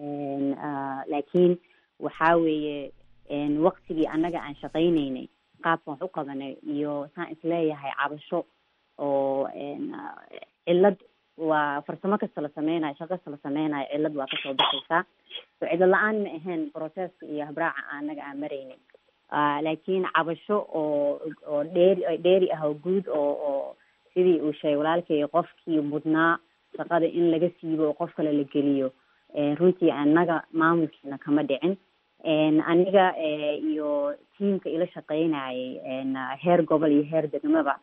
laakiin waxaa weeye waktigii annaga aan shaqaynaynay qaabkan wax u qabanay iyo saan isleeyahay cabasho oo cillad waa farsamo kasta la sameynayo shaqo kasta la sameynayo cillad waa kasoo baxaysaa so cillad la-aan ma ahayn processka iyo habraaca annaga aan maraynin laakiin cabasho oo oo dheeri dheeri ah oo guud oo oo sidii uu sheegay walaalkay qofkii mudnaa shaqada in laga siibo oo qof kale la geliyo runtii annaga maamulkiina kama dhicin aniga iyo tiamka ila shaqeynayay heer gobol iyo heer degmaba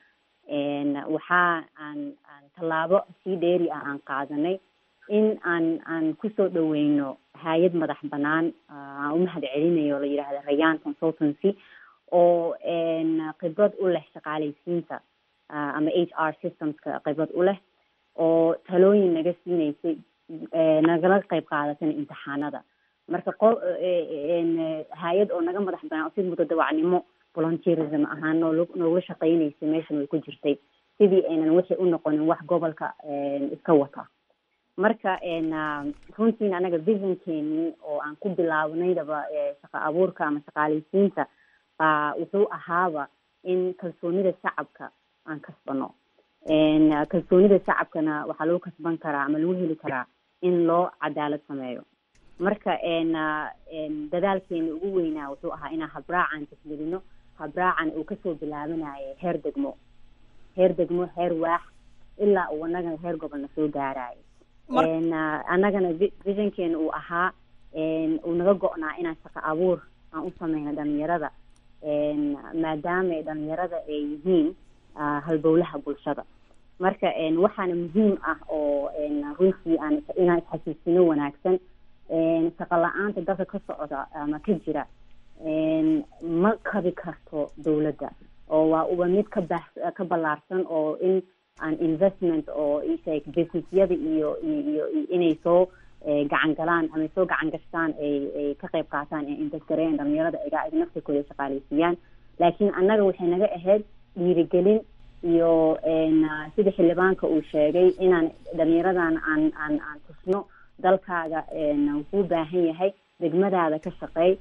waxaa aan aan tallaabo sii dheeri ah aan qaadanay in aan aan kusoo dhaweyno hay-ad madax banaan aan umahad celinayo la yidhahda rayan consultancy oo khibrad u leh shaqaalaysiinta ama h r systemska khibrad u leh oo talooyin naga siinaysay nagala qayb qaadatana imtixaanada marka qo hay-ad oo naga madax banaan oo si mutadawacnimo volunteerism ahaan nool noogula shaqeynaysay meeshan way ku jirtay sidii aynan wixii u noqonin wax gobolka iska wata marka runtiina anaga visionkeeni oo aan ku bilaabanaydaba shaqa abuurka ama shaqaaleysiinta baa wuxuu ahaaba in kalsoonida shacabka aan kasbano kalsoonida shacabkana waxaa lagu kasban karaa ama lagu heli karaa in loo cadaalad sameeyo marka dadaalkeena ugu weynaa wuxuu ahaa inaan habraacan tasgelino habraacan uu kasoo bilaabanayo heer degmo heer degmo heer waax ilaa uu anaga heer gobolna soo gaarayo annagana visionkeena uu ahaa uu naga go-naa inaan shaqo abuur aan u sameyno dhalinyarada maadaama dhalinyarada ay yihiin halbowlaha bulshada marka waxaana muhiim ah oo runtii aan inaan isxasuusino wanaagsan shaqo la-aanta dalka ka socda ama ka jira ma kabi karto dawladda oo waa uba mid ka baax ka ballaarsan oo in aan investment oo isheeg businessyada iyo iyo inay soo gacan galaan ama soo gacan gashtaan ay ay ka qayb qaataan ee investgareyan dhalinyarada iga naftirkooda shaqaaleysiiyaan laakiin annaga waxay naga ahayd dhiirigelin iyo sida xildhibaanka uu sheegay inaan dhalinyaradan aan aan aan tusno dalkaaga wuxuu baahan yahay degmadaada ka shaqeey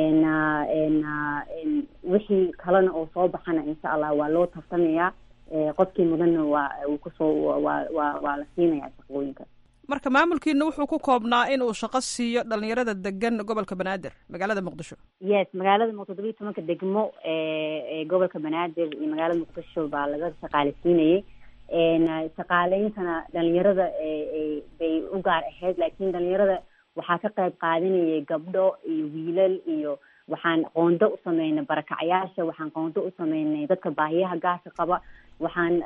wixii kalena oo soo baxana insha allah waa loo tartamayaa qofkii mudanna waa uu kusoo waa waa waa la siinayaa shaqooyinka marka maamulkiina wuxuu ku koobnaa in uu shaqo siiyo dhalinyarada degan gobolka banaadir magaalada muqdisho yes magaalada muqdisho todobiyi tobanka degmo ee gobolka banaadir iyo magaalada muqdisho baa laga shaqaaleysiinayay shaqaaleyntana dhalinyarada bay u gaar ahayd laakiin dhalinyarada waxaa ka qayb qaadanayay gabdho iyo wiilal iyo waxaan qoondo u sameynay barakacyaasha waxaan qoondo u sameynay dadka baahiyaha gaarka qaba waxaan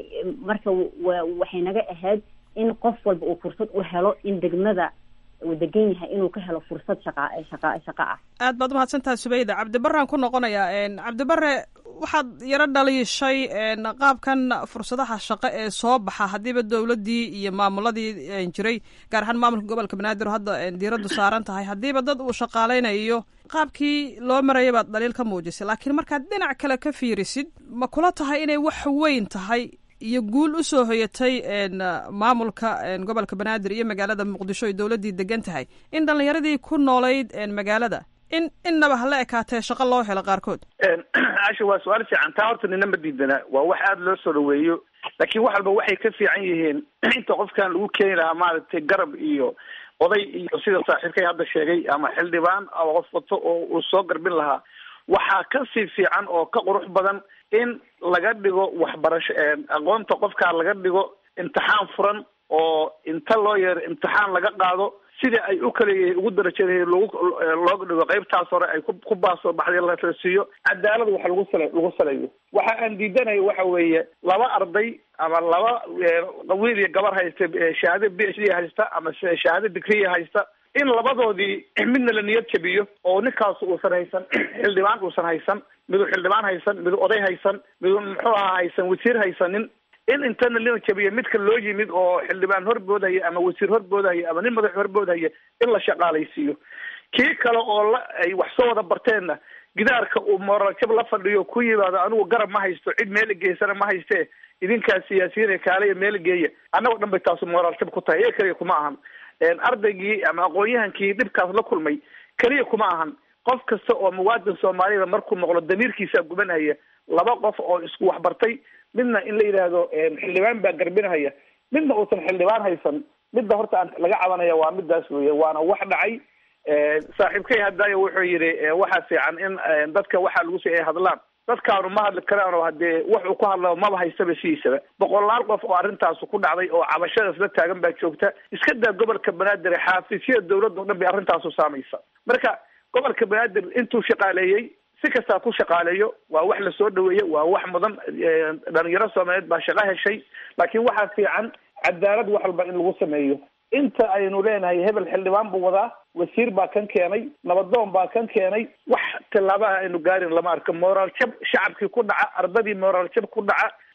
marka waxay naga ahayd in qof walba uu fursad u helo in degmada uu degan yahay inuu ka helo fursad shaqa shaqa shaqo ah aad baad umahadsantaha subayda cabdibaraan ku noqonayaa cabdibare waxaad yaro dhaliishay qaabkan fursadaha shaqo ee soo baxa haddiiba dowladdii iyo maamuladii jiray gaar ahaan maamulka gobolka banaadir oo hadda diiraddu saaran tahay haddiiba dad uu shaqaaleynayo qaabkii loo maraya baad dhaliil ka muujisay laakiin markaad dhinac kale ka fiirisid ma kula tahay inay wax weyn tahay iyo guul usoo hoyatay maamulka gobolka banaadir iyo magaalada muqdisho ay dowladdii degan tahay in dhalinyaradii ku noolayd magaalada in innaba hala ekaatee shaqo loo helo qaarkood casha waa su-aal fiican taa horta nina ma diidana waa wax aada loo soo dhaweeyo laakiin wax walba waxay ka fiican yihiin inta qofkan lagu keeni lahaa maaragtay garab iyo oday iyo sida saaxiibkay hadda sheegay ama xildhibaan ama qof wato oo uu soo garbin lahaa waxaa kasii fiican oo ka qurux badan in laga dhigo waxbarasho aqoonta qofkaa laga dhigo imtixaan furan oo inta loo yeero imtixaan laga qaado sida ay u kala ugu darajada logu looga dhigo qaybtaas hore ay ku baasoo baxday la siiyo cadaalad wax lagu sal lagu saleeyo waxa aan diidanayo waxa weeye laba arday ama laba wiil iyo gabar haysta shahaado b h d haysta ama shahaado digriya haysta in labadoodii midna la niyad jabiyo oo ninkaas uusan haysan xildhibaan uusan haysan midu xildhibaan haysan midu oday haysan midu muxuu ahaa haysan wasiir haysanin in intana lina jabiyo midka loo yimid oo xildhibaan horboodhaya ama wasiir horboodhaya ama nin madax horboodhaya in la shaqaalaysiiyo kii kale oo la ay wax soo wada barteenna gidaarka uu moorajab la fadhiyo ku yimaado anigu garab ma haysto cid meela geysana ma haystee idinkaa siyaasiyiin kaaleya meela geeya annagoo dhan bay taasu mooraaljab ku tahay ee keliya kuma ahan ardaygii ama aqoon-yahankii dhibkaas la kulmay keliya kuma ahan qof kasta oo muwaadin soomaalida markuu noqdo damiirkiisaa gubanhaya laba qof oo isku waxbartay midna in la yidhaahdo xildhibaan baa garbinahaya midna uusan xildhibaan haysan midda horta aan laga cabanaya waa midaas weeye waana wax dhacay saaxiibkay hadaayo wuxuu yidhi waxaa fiican in dadka waxaa lagu si ay hadlaan dadkaanu ma hadli karaan oo hadee wuxuu ku hadla maba haystaba sidiisaba boqolaal qof oo arrintaas ku dhacday oo cabashadaas la taagan baa joogta iska daa gobolka banaadir xaafisyada dawladda o dhan bay arrintaasu saamaysa marka gobolka banaadir intuu shaqaaleeyey si kastaa ku shaqaaleeyo waa wax lasoo dhaweeye waa wax mudan dhalinyaro soomaaliyeed baa shaqo heshay laakiin waxaa fiican cadaalad wax walba in lagu sameeyo inta aynu leenahay hebel xildhibaan buu wadaa wasiir baa kan keenay nabadoon baa kan keenay wax tillaabaha aynu gaarin lama arko moraal jab shacabkii ku dhaca ardadii moraal jab ku dhaca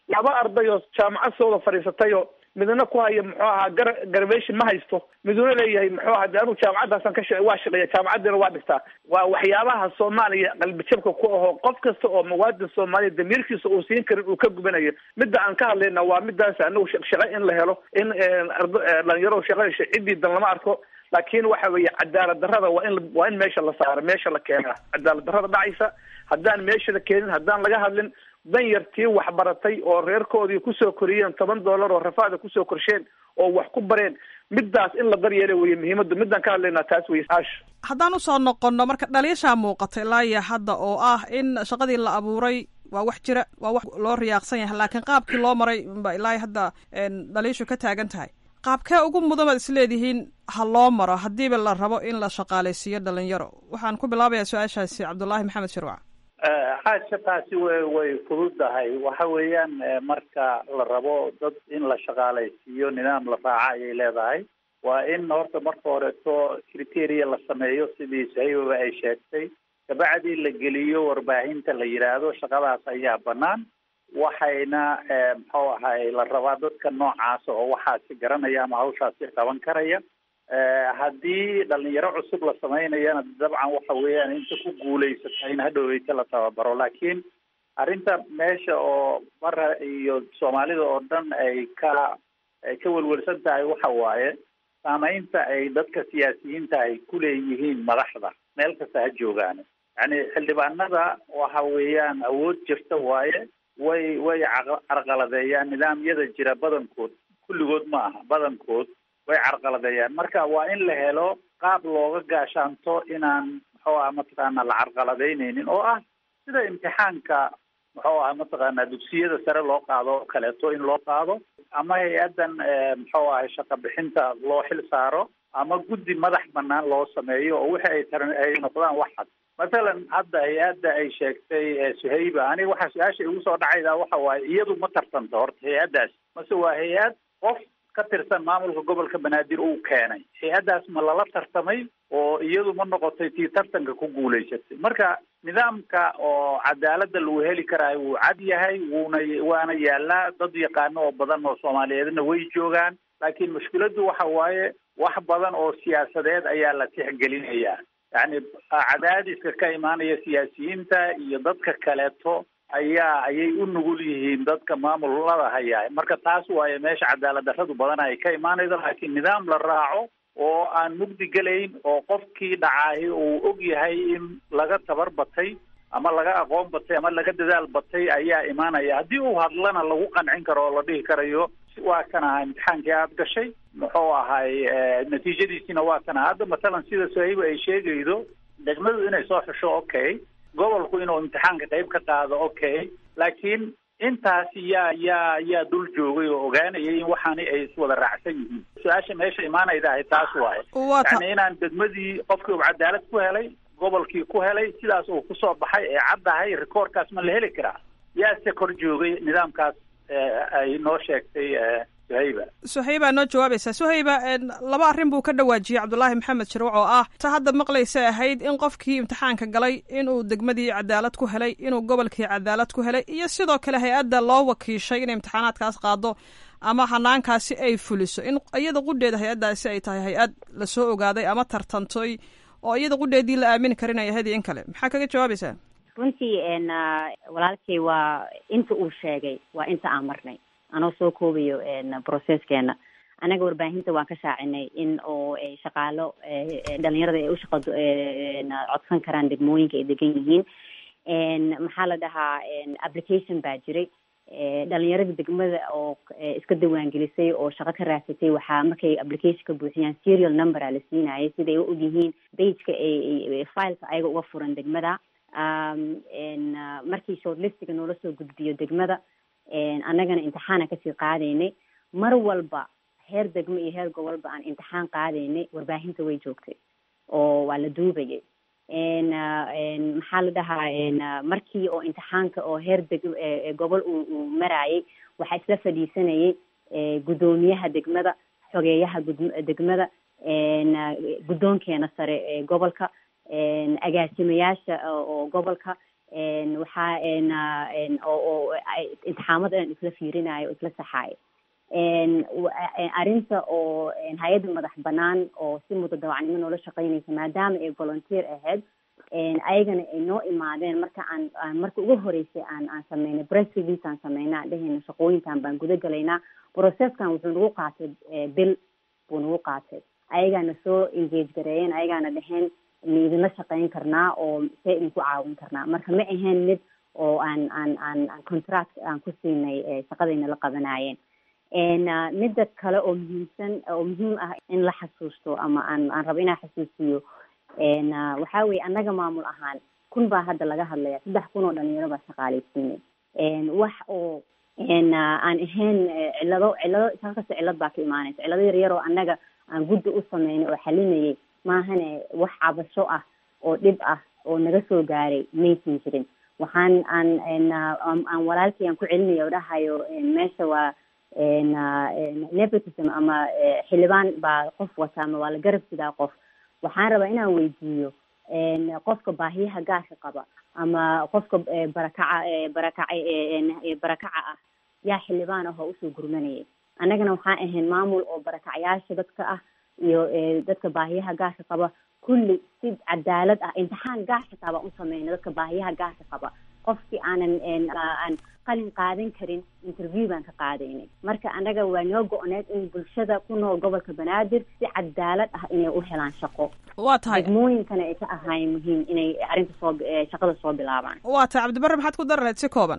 laba arday oo jaamacad sooda fadhiisatayoo midna ku haya muxuu ahaa gar garvation ma haysto miduna leeyahay muxuu ahaa de anigu jaamacaddaasaan ka sha waa shaqeeya jaamacaddiina waa dhigtaa waa waxyaabaha soomaaliya qalbijabka ku ahoo qof kasta oo muwaadin soomaaliya damiirkiisa uu siin karin uu ka gubanayo midda aan ka hadlayna waa midaas anagu shaqo in la helo in dhalinyaro shaqa hesho ciddii dan lama arko laakiin waxa weeye cadaalad darrada waa in waa in meesha la saaro meesha la keenaa cadaalad darrada dhacaysa haddaan meesha la keenin haddaan laga hadlin dan yartii waxbaratay oo reerkoodii kusoo koriyeen toban dollar oo rafaada kusoo korsheen oo wax ku bareen midaas in la daryeela weye muhiimadu midaan ka hadlaynaa taas weye aash haddaan usoo noqono marka dhaliishaa muuqata ilaa iyo hadda oo ah in shaqadii la abuuray waa wax jira waa wax loo riyaaqsan yahay laakiin qaabkii loo maray ba ilaa hadda dhaliishu ka taagan tahay qaabkee ugu mudan baad isleedihiin ha loo maro haddiiba la rabo in la shaqaalaysiiyo dhalinyaro waxaan ku bilaabayaa su-aashaasi cabdullaahi maxamed shirwac xaasha taasi way way fududahay waxa weeyaan marka la rabo dad in la shaqaalaysiiyo nidaam la raaca ayay leedahay waa in horta marka horeeto criteria la sameeyo sidii sahibaba ay sheegtay kabacdii la geliyo warbaahinta la yidhaahdo shaqadaas ayaa banaan waxayna muxuu ahay la rabaa dadka noocaasa oo waxaasi garanaya ama hawshaasi qaban karaya haddii dhalinyaro cusub la samaynayana dabcan waxa weeyaan inta ku guulaysata in hadhoweyta la tababaro laakiin arrinta meesha oo bara iyo soomaalida oo dhan ay ka ay ka welwelsan tahay waxa waaye saamaynta ay dadka siyaasiyiinta ay ku leeyihiin madaxda meel kasta ha joogaan yacni xildhibaanada waxa weeyaan awood jirta waaye way way carqaladeeyaan nidaamyada jira badankood kulligood ma aha badankood way carqaladeeyaan marka waa in la helo qaab looga gaashaanto inaan muxuu aha mataqaana la carqaladeyneynin oo ah sida imtixaanka muxuu aha mataqaana dugsiyada sare loo qaado oo kaleeto in loo qaado ama hay-addan muxuu ahay shaqa bixinta loo xil saaro ama guddi madax banaan loo sameeyo oo wixi ay tar ay noqdaan wax cad mathalan hadda hay-adda ay sheegtay suhayba aniga waxaa su-aasha igu soo dhacayda waxa waaye iyadu ma tartanto horta hay-addaas mase waa hay-ad qof ka tirsan maamulka gobolka banaadir uu keenay hay-addaas ma lala tartamay oo iyadu ma noqotay tii tartanka ku guulaysatay marka nidaamka oo cadaaladda lagu heli karaayo wuu cad yahay wuuna waana yaalaa dad yaqaano oo badan oo soomaaliyeedna way joogaan laakiin mushkiladdu waxa waaye wax badan oo siyaasadeed ayaa la tixgelinayaa yacni cadaadiska ka imaanaya siyaasiyiinta iyo dadka kaleeto ayaa ayay u nugul yihiin dadka maamulada hayaa marka taas waaye meesha cadaalad darradu badan ay ka imaanayso laakiin nidaam la raaco oo aan mugdi gelayn oo qofkii dhacaahi uu og yahay in laga tabar batay ama laga aqoon batay ama laga dadaal batay ayaa imaanaya haddii uu hadlana lagu qancin karo oo la dhihi karayo waa kan aha imtixaankii aada gashay muxuu ahay natiijadiisina waa kan aha hadda mathalan sida sahiiba ay sheegaydo degmadu inay soo xusho okay gobolku inuu imtixaanka qayb ka qaado okay laakiin intaasi yaa yaa yaa dul joogay oo ogaanayay in waxaani ay iswada raacsan yihiin su-aasha meesha imaanayda ahay taas waaye yani inaan degmadii qofkii uu cadaalad ku helay gobolkii ku helay sidaas uu kusoo baxay ee caddahay rikoorkaas ma la heli karaa yaase kor joogay nidaamkaas ay noo sheegtay suhayba suhayba noo jawaabaysaa suhayba laba arrin buu ka dhawaajiyey cabdulaahi maxamed shirwac oo ah ta hadda maqlaysa ahayd in qofkii imtixaanka galay inuu degmadii cadaalad ku helay inuu gobolkii cadaalad ku helay iyo sidoo kale hay-adda loo wakiishay inay imtixaanaadkaas qaado ama hanaankaasi ay fuliso in iyada qudheeda hay-addaasi ay tahay hay-ad lasoo ogaaday ama tartantay oo iyada qudheedii la aamini karin ay ahayd in kale maxaa kaga jawaabaysaa runtii walaalkay waa inta uu sheegay waa inta aan marnay anoo soo koobayo processkeena anaga warbaahinta waan ka shaacinay in oo shaqaalo dhalinyarada ay ushaqa codsan karaan degmooyinka ay degan yihiin maxaa la dhahaa application baa jiray dhalinyarada degmada oo iska diiwaangelisay oo shaqo ka raadsatay waxaa markay application ka buuxiyaan serial number a la siinayay siday u og yihiin bageka ay fileka ayaga uga furan degmada markii shortlistiga noola soo gudbiyo degmada annagana imtixaana kasii qaadaynay mar walba heer degmo iyo heer gobolba aan imtixaan qaadaynay warbaahinta way joogtay oo waa la duubayay maxaa la dhahaa markii oo imtixaanka oo heer deg gobol uu maraayay waxaa isla fadhiisanayay guddoomiyaha degmada xogeeyaha degmada guddoonkeena sare ee gobolka agaasimayaasha oo gobolka waxaa oo oo imtixaamada dhan isla fiirinayo oo isla saxaayo arrinta oo hay-adda madax banaan oo si mudadawacnimo noola shaqeynaysa maadaama ay volunteer ahayd ayagana ay noo imaadeen marka aan aan marka ugu horeysay aan aan sameynay press release aan sameynay aan dhehayna shaqooyinkan baan guda galaynaa processkan wuxuu nagu qaatay bil buu nagu qaatay ayagaana soo engage gareeyeen ayagaana dheheen ma idinla shaqeyn karnaa oo see idinku caawin karnaa marka ma ahayn mid oo aan aan aan aan contract aan ku siinay shaqadayna la qabanayeen midda kale oo muhiimsan oo muhiim ah in la xasuusto ama aan aan rabo inaan xasuusiyo waxaa weye annaga maamul ahaan kun baa hadda laga hadlaya saddex kun oo dhalinyaro baa shaqaaleysiinay wax oo aan ahayn cillado cillado halkasta cillad baa ka imaanaysa cillado yar yar oo annaga aan guddi u sameynay oo xalinayay maahane wax cabasho ah oo dhib ah oo naga soo gaaray maysan jirin waxaan aan aan walaalkii aan ku celinaya o dhahayo meesha waa nepotism ama xildhibaan baa qof wata ama waa la garab sidaa qof waxaan rabaa inaan weydiiyo qofka baahiyaha gaarka qaba ama qofka barakaca barakaca barakaca ah yaa xildhibaan ah oo usoo gurmanayay annagana waxaan ahayn maamul oo barakacyaasha dadka ah iyo dadka baahiyaha gaarka qaba kulli si cadaalad ah imtixaan gaar xitaa baan u sameyna dadka baahiyaha gaarka qaba qofkii aanan aan qalin qaadan karin interview baan ka qaadaynay marka annaga waa noo go-need in bulshada ku nool gobolka banaadir si cadaalad ah inay u helaan shaqo waa tahay degmooyinkana ay ka ahaayeen muhiim inay arrinta soo shaqada soo bilaabaan waa tahay cabdibarre maxaad ku dari lahayd si kooban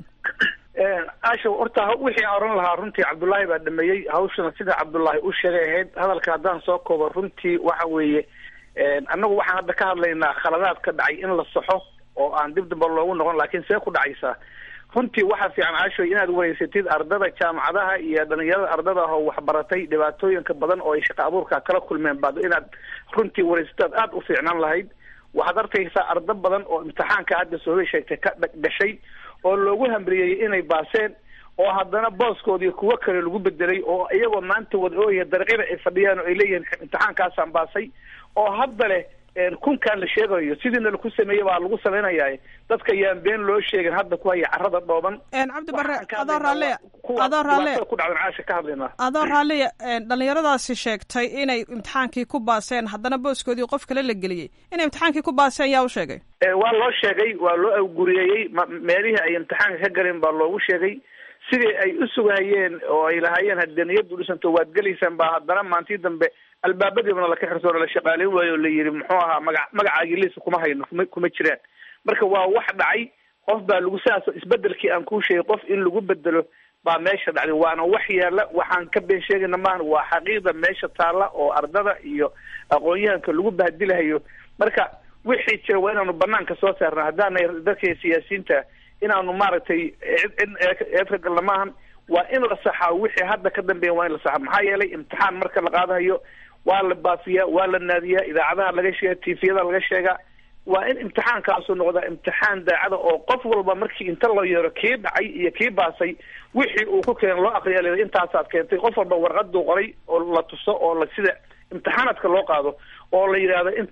asha horta wixii aan oran lahaa runtii cabdullaahi baa dhameeyey hawshana sida cabdullaahi u sheegay ahayd hadalka haddaan soo koobo runtii waxa weeye annagu waxaan hadda ka hadlaynaa khaladaad ka dhacay in la saxo oo aan dib damba loogu noqon laakiin see ku dhacaysaa runtii waxaa fiican caashoy inaad wareysatid ardada jaamacadaha iyo dhalinyarada ardada ah oo waxbaratay dhibaatooyinka badan oo ay shaqa abuurka kala kulmeen baad inaad runtii wareysataad aada u fiicnaan lahayd waxaad arkaysaa ardo badan oo imtixaanka hadda soobay sheegtay ka gashay oo loogu hamriyeyey inay baaseen oo haddana booskoodii kuwo kale lagu bedelay oo iyagoo maanta wada ooya dariiqyada ay fadhiyaan oo ay leeyihiin imtixaankaasaan baasay oo hadda leh kunkaan la sheegayo sidiina laku sameeyey baa lagu samaynayaa dadka yaan been loo sheegin hadda ku haya carada dhooban cabdi barre adoo raalliya adoo raalliya ku dhacdan caasha ka hadlaynaa adoo raalliya dhalinyaradaasi sheegtay inay imtixaankii ku baaseen haddana booskoodii qof kale la geliyey inay imtixaankii ku baaseen yaa u sheegay waa loo sheegay waa loo awguriyeeyey meelihii ay imtixaanka ka galeen baa loogu sheegay sidii ay u sugahayeen oo ay lahaayeen haddee niyaddu dhisanto waad gelaysaan baa haddana maantii dambe albaabadiibana laka xirsoona la shaqaaleyn waayo o la yidhi muxuu ahaa maga magacaagii liisa kuma hayno kuma kuma jiraan marka waa wax dhacay qof baa lagu saas isbedelkii aan kuu sheegay qof in lagu bedelo baa meesha dhacday waana wax yaala waxaan ka been sheegayna maaha waa xaqiiqda meesha taalla oo ardada iyo aqoon-yahanka lagu bahdilahayo marka wixii jira waa inaanu banaanka soo saarna haddaanay dadka siyaasiyiinta inaanu maaragtay cid eedka galna maahan waa in la saxaa wixii hadda ka dambeeya waa in la saxaa maxaa yeelay imtixaan marka la qaadahayo waa la baafiyaa waa la naadiyaa idaacadaha laga sheega tifiyada laga sheegaa waa in imtixaankaasu noqdaa imtixaan daacada oo qof walba markii inta loo yeero kii dhacay iyo kii baasay wixii uu ku keen loo aqriya l intaasaad keentay qof walba warqaduu qoray oo la tuso oo la sida imtixaanaadka loo qaado oo la yidhaahdo in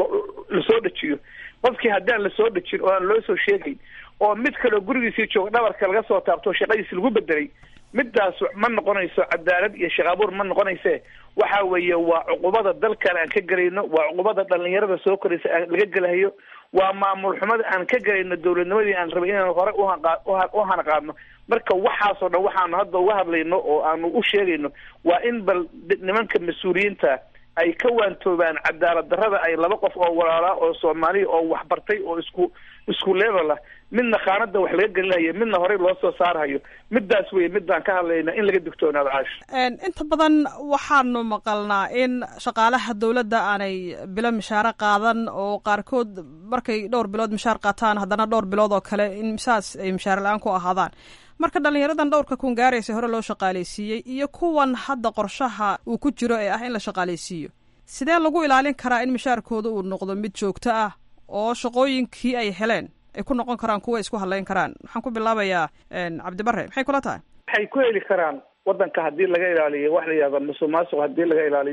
lasoo dejiyo qofkii haddaan lasoo dejin oo aan loo soo sheegayn oo mid kaleo gurigiisii jooga dhabarka laga soo taabto shaqadiisi lagu bedelay midaas ma noqonayso cadaalad iyo shaqaabuur ma noqonayse waxa weeye waa cuqubada dalkan aan ka gelayno waa cuqubada dhalinyarada soo koraysa aan laga gelahayo waa maamul xumada aan ka gelayno dowladnimadii aan rabay inaan hore u hanaqaadno marka waxaasoo dhan waxaanu hadda uga hadlayno oo aanu u sheegayno waa in bal nimanka mas-uuliyiinta ay ka waantoobaan cadaalad darrada ay laba qof oo walaalaa oo soomaaliya oo waxbartay oo isku isku level ah midna khaanada wax laga gelinayo midna horey loo soo saarhayo midaas weye midaan ka hadlayna in laga digtoonaado caash inta badan waxaanu maqalnaa in shaqaalaha dowladda aanay bilo mishaaro qaadan oo qaarkood markay dhowr bilood mishaar qaataan haddana dhowr bilood oo kale in saas ay mishaar la-aan ku ahaadaan marka dhalinyaradan dhowrka kun gaaraysa hore loo shaqaaleysiiyey iyo kuwan hadda qorshaha uu ku jiro ee ah in la shaqaaleysiiyo sidee lagu ilaalin karaa in mishaarkooda uu noqdo mid joogto ah oo shaqooyinkii ay heleen ay ku noqon karaan kuwa isku hadlayn karaan waxaan ku bilaabayaa cabdibare maxay kula tahay waxay ku heli karaan wadanka haddii laga ilaaliyo wax la yihahda musuq maasuq haddii laga ilaaliyo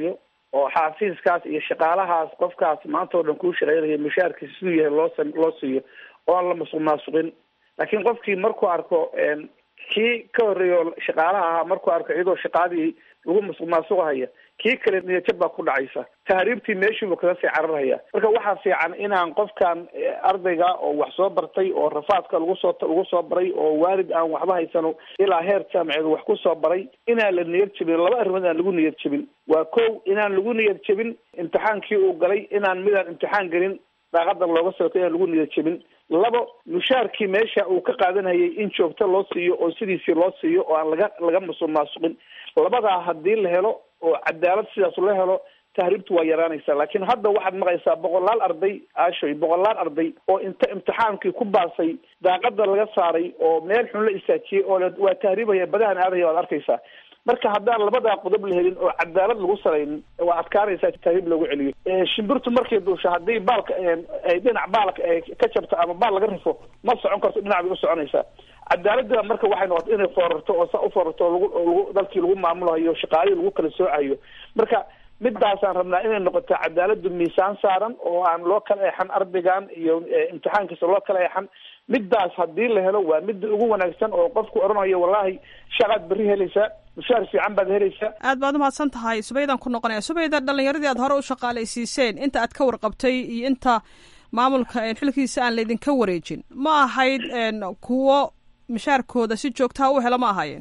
oo xaafiiskaas iyo shaqaalahaas qofkaas maanta oo dhan kuu shaqeynaya mushaarkiisa siduu yahay loo sam- loo siiyo oo aan la masuq maasuqin laakiin qofkii markuu arko kii ka horreeya oo shaqaalaha ahaa markuu arko iyadoo shaqaadii lagu masuq maasuqahaya kii kale niyajab baa ku dhacaysa tahriibtii meeshiibuu kaga sii cararhaya marka waxaa fiican inaan qofkan ardayga oo wax soo bartay oo rafaadka lagu soo lagu soo baray oo waalid aan waxba haysano ilaa heer jaamaceed wax ku soo baray inaan la niyad jebin laba arrimood aan lagu niyad jebin waa kow inaan lagu niyad jebin imtixaankii uu galay inaan midaan imtixaan gelin daaqadan looga sootay inaan lagu niyad jebin labo mushaarkii meesha uu ka qaadanayay in joogto loo siiyo oo sidiisii loo siiyo oo aan laga laga masuq maasuqin labadaa haddii la helo oo cadaalad sidaas la helo tahriibtu waa yaraanaysaa laakiin hadda waxaad maqaysaa boqolaal arday aashoy boqolaal arday oo inta imtixaankii ku baasay daaqada laga saaray oo meel xun la istaajiyey oo le waa tahriibaya badahan aadaya waad arkaysaa marka haddaan labadaa qodob la helin oo cadaalad lagu salaynin waa adkaanaysaa tahriib loogu celiyo shimbirtu markay duusho haddii baalka ay dhinac baalka ay ka jabto ama baal laga rifo ma socon karto dhinac bay u soconaysaa cadaaladda marka waxay noqotay inay foorarto oo sa u foorarto oo lagu lagu dalkii lagu maamulayo shaqaalihii lagu kala soocayo marka midaasaan rabnaa inay noqoto cadaaladu miisaan saaran oo aan loo kala eexan ardaygan iyo imtixaankiisa loo kala eexan midaas haddii la helo waa midda ugu wanaagsan oo qofku odhanayo wallahi shaqaad berri helaysaa mushaar fiican baad helaysaa aad baad umahadsan tahay subaydaan ku noqonaya subayda dhalinyaradii aad hore u shaqaalaysiiseen inta aad ka warqabtay iyo inta maamulka xilkiisa aan laydinka wareejin ma ahayd kuwo mishaarkooda si joogtaha u helo ma ahaayeen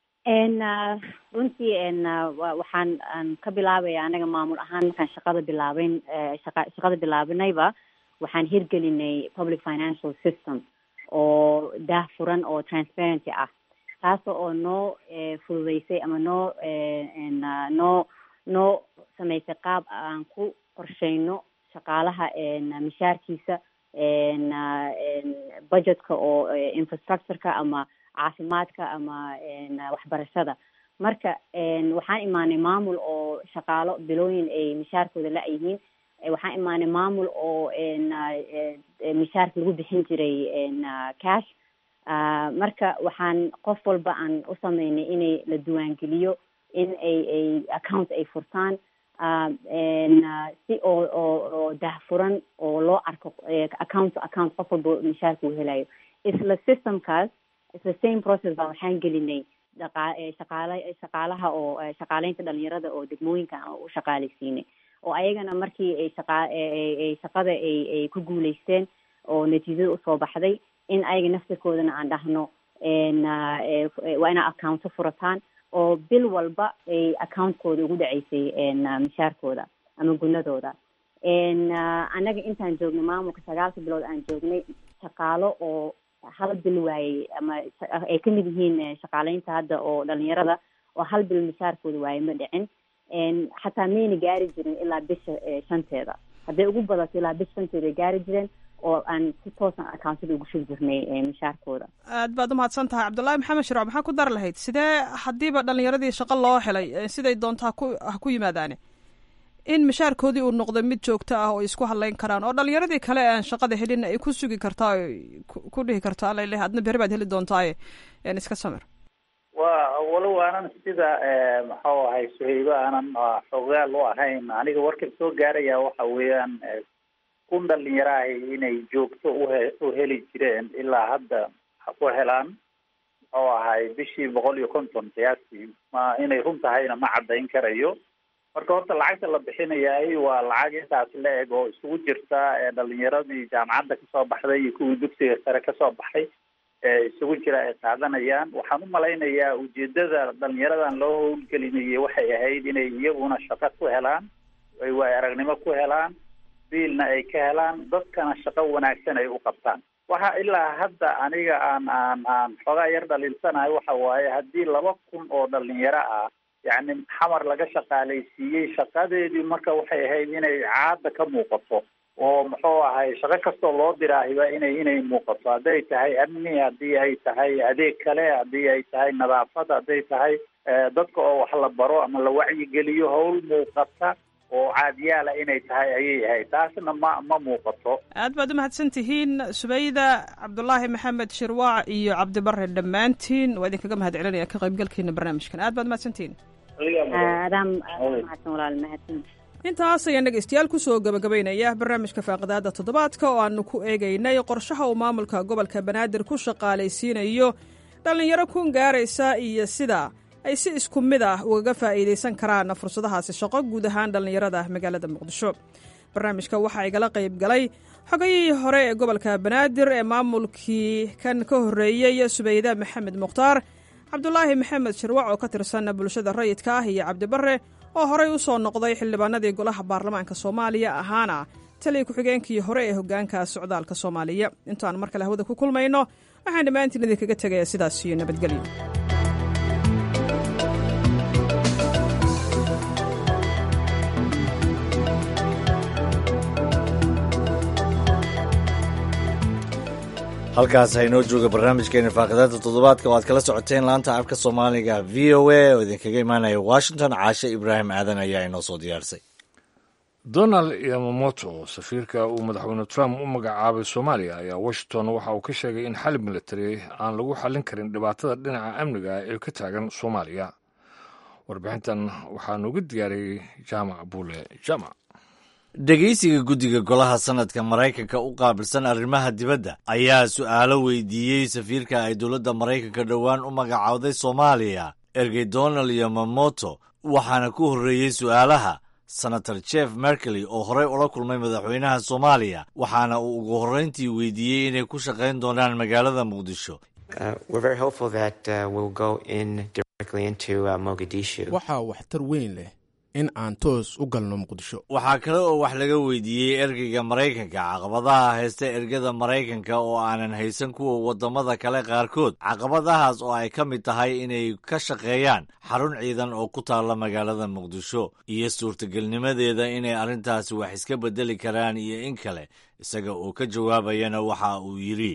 runtii waxaan ka bilaabaya anaga maamul ahaan markaan shaqada bilaabeyn shaqa shaqada bilaabinayba waxaan hirgelinay public financial system oo daah furan oo transparency ah taas oo noo fududeysay ama noo noo noo samaysay qaab aan ku qorsheyno shaqaalaha mishaarkiisa budgetka oo infrastructureka ama caafimaadka ama waxbarashada marka waxaan imaanay maamul oo shaqaalo bilooyin ay mishaarkooda la-yihiin waxaan imaanay maamul oo mishaarka lagu bixin jiray cash marka waxaan qof walba aan u sameynay inay la diiwaangeliyo in ay ay account ay furtaan si oo oo oo dahfuran oo loo arko account to account qof walba mishaarka uu helayo isla systemkaas isla same process baa waxaan gelinay dhaqa shaqaala shaqaalaha oo shaqaaleynta dhalinyarada oo degmooyinka u shaqaalaysiinay oo ayagana markii ay shaqa ay shaqada ay ay ku guuleysteen oo natiijada usoo baxday in ayaga naftirkoodana aan dhahno waa inaa accounto furataan oo bil walba ay accountkooda ugu dhaceysay mishaarkooda ama gunadooda annaga intaan joognay maamulka sagaalka bilood aan joognay shaqaalo oo hal bil waayey ama ay kamid yihiin shaqaaleynta hadda oo dhalinyarada oo hal bil mishaarkooda waayey ma dhicin xataa mayna gaari jirin ilaa bisha shanteeda hadday ugu badato ilaa bisha shanteeda ay gaari jireen oo aan si toosan accountada ugu shugi jirnay mishaarkooda aad baad umahadsan tahay cabdullaahi maxamed shirooc maxaa ku dar lahayd sidee haddiiba dhalinyaradii shaqo loo helay siday doontaa ku ha ku yimaadaane in mishaarkoodii uu noqdo mid joogto ah oo isku hadlayn karaan oo dhalinyaradii kale aan shaqada helin ay ku sugi kartaa ku dhihi kartaa alale adna beri baad heli doontaaye iska samir wa walow aanan sida maxuu ahay suhaybo aanan xogaal u ahayn aniga warkan soo gaaraya waxa weeyaan kun dhalinyarahay inay joogto uhe u heli jireen ilaa hadda ku helaan muxuu ahay bishii boqol iyo konton qiyaastii ma inay run tahayna ma caddayn karayo marka horta lacagta la bixinayaay waa lacag intaas la eg oo isugu jirta dhalinyaradii jaamacadda kasoo baxday iyo kuwii dugsiga sare kasoo baxay isugu jira ay qaadanayaan waxaan u malaynayaa ujeedada dhalinyaradan loo howlgelinayay waxay ahayd inay iyaguna shaqo ku helaan ay waay aragnimo ku helaan biilna ay ka helaan dadkana shaqo wanaagsan ay u qabtaan waxa ilaa hadda aniga aan aan aan xoogaa yar dhaliilsanahay waxa waaye haddii laba kun oo dhalinyaro ah yacni xamar laga shaqaalaysiiyey shaqadeedii marka waxay ahayd inay caada ka muuqato oo muxuu ahay shaqo kastoo loo diraahiba inay inay muuqato hadday tahay amni haddii ay tahay adeeg kale haddii ay tahay nadaafad hadday tahay dadka oo wax la baro ama la wacyigeliyo howl muuqata oo caadiyaala inay tahay ayay ahayd taasna ma ma muuqato aad baad umahadsan tihiin subayda cabdulaahi maxamed shirwaac iyo cabdibare dhammaantiin waa idinkaga mahad celinaya ka qaybgalkiina barnaamijkan aad baad umahadsantihiin aadaam mahadsan walaal mahadsan intaas ayaan dhegaystayaal kusoo gabagabaynaya barnaamijka faaqidaada toddobaadka oo aanu ku eegaynay qorshaha uu maamulka gobolka banaadir ku shaqaalaysiinayo dhallinyaro kun gaaraysa iyo sida ay si isku mid ah ugaga faa'iidaysan karaan fursadahaasi shaqo guud ahaan dhallinyarada magaalada muqdisho barnaamijka waxaa igala qayb galay xogayihii hore ee gobolka banaadir ee maamulkii kan ka horreeyey subayda maxamed mukhtaar cabdulaahi maxamed shirwac oo ka tirsan bulshada rayidka ah iyo cabdibare oo horey u soo noqday xildhibaanadii golaha baarlamaanka soomaaliya ahaana taliya ku-xigeenkii hore ee hoggaanka socdaalka soomaaliya intaan mar kale hawada ku kulmayno waxaan dhammaantiin idinkaga tegaya sidaas iyo nabadgelyo halkaas haynoo jooga barnaamijkeena faaqidaada toddobaadka oo aad kala socoteen laanta afka soomaaliga v o a oo idinkaga imaanaya washington caashe ibraahim aadan ayaa inoo soo diyaarsay donald yamamoto safiirka uu madaxweyne trump u magacaabay soomaaliya ayaa washington waxa uu ka sheegay in xalib militari aan lagu xallin karin dhibaatada dhinaca amniga ee ka taagan soomaaliya warbixintan waxaa nooga diyaariyey jaamac buule jaamac dhegaysiga guddiga golaha sanadka maraykanka u qaabilsan arrimaha dibadda ayaa su'aalo weydiiyey safiirka ay dowladda maraykanka dhowaan u magacowday soomaaliya ergey donald yamamoto waxaana ku horreeyey su'aalaha senator jeff merkely oo horey ula kulmay madaxweynaha soomaaliya waxaana uu ugu horrayntii weydiiyey inay ku shaqayn doonaan magaalada muqdisho waxaa waxtar weyn leh in aan toos u galno muqdisho waxaa kale oo wax laga weydiiyey ergeyga maraykanka caqabadaha haysta ergada maraykanka oo aanan haysan kuwa waddamada kale qaarkood caqabadahaas oo ay ka mid tahay inay ka shaqeeyaan xarun ciidan oo ku taalla magaalada muqdisho iyo suurtagelnimadeeda inay arrintaasi wax iska beddeli karaan iyo in kale isaga oo ka jawaabayana waxa uu yidhi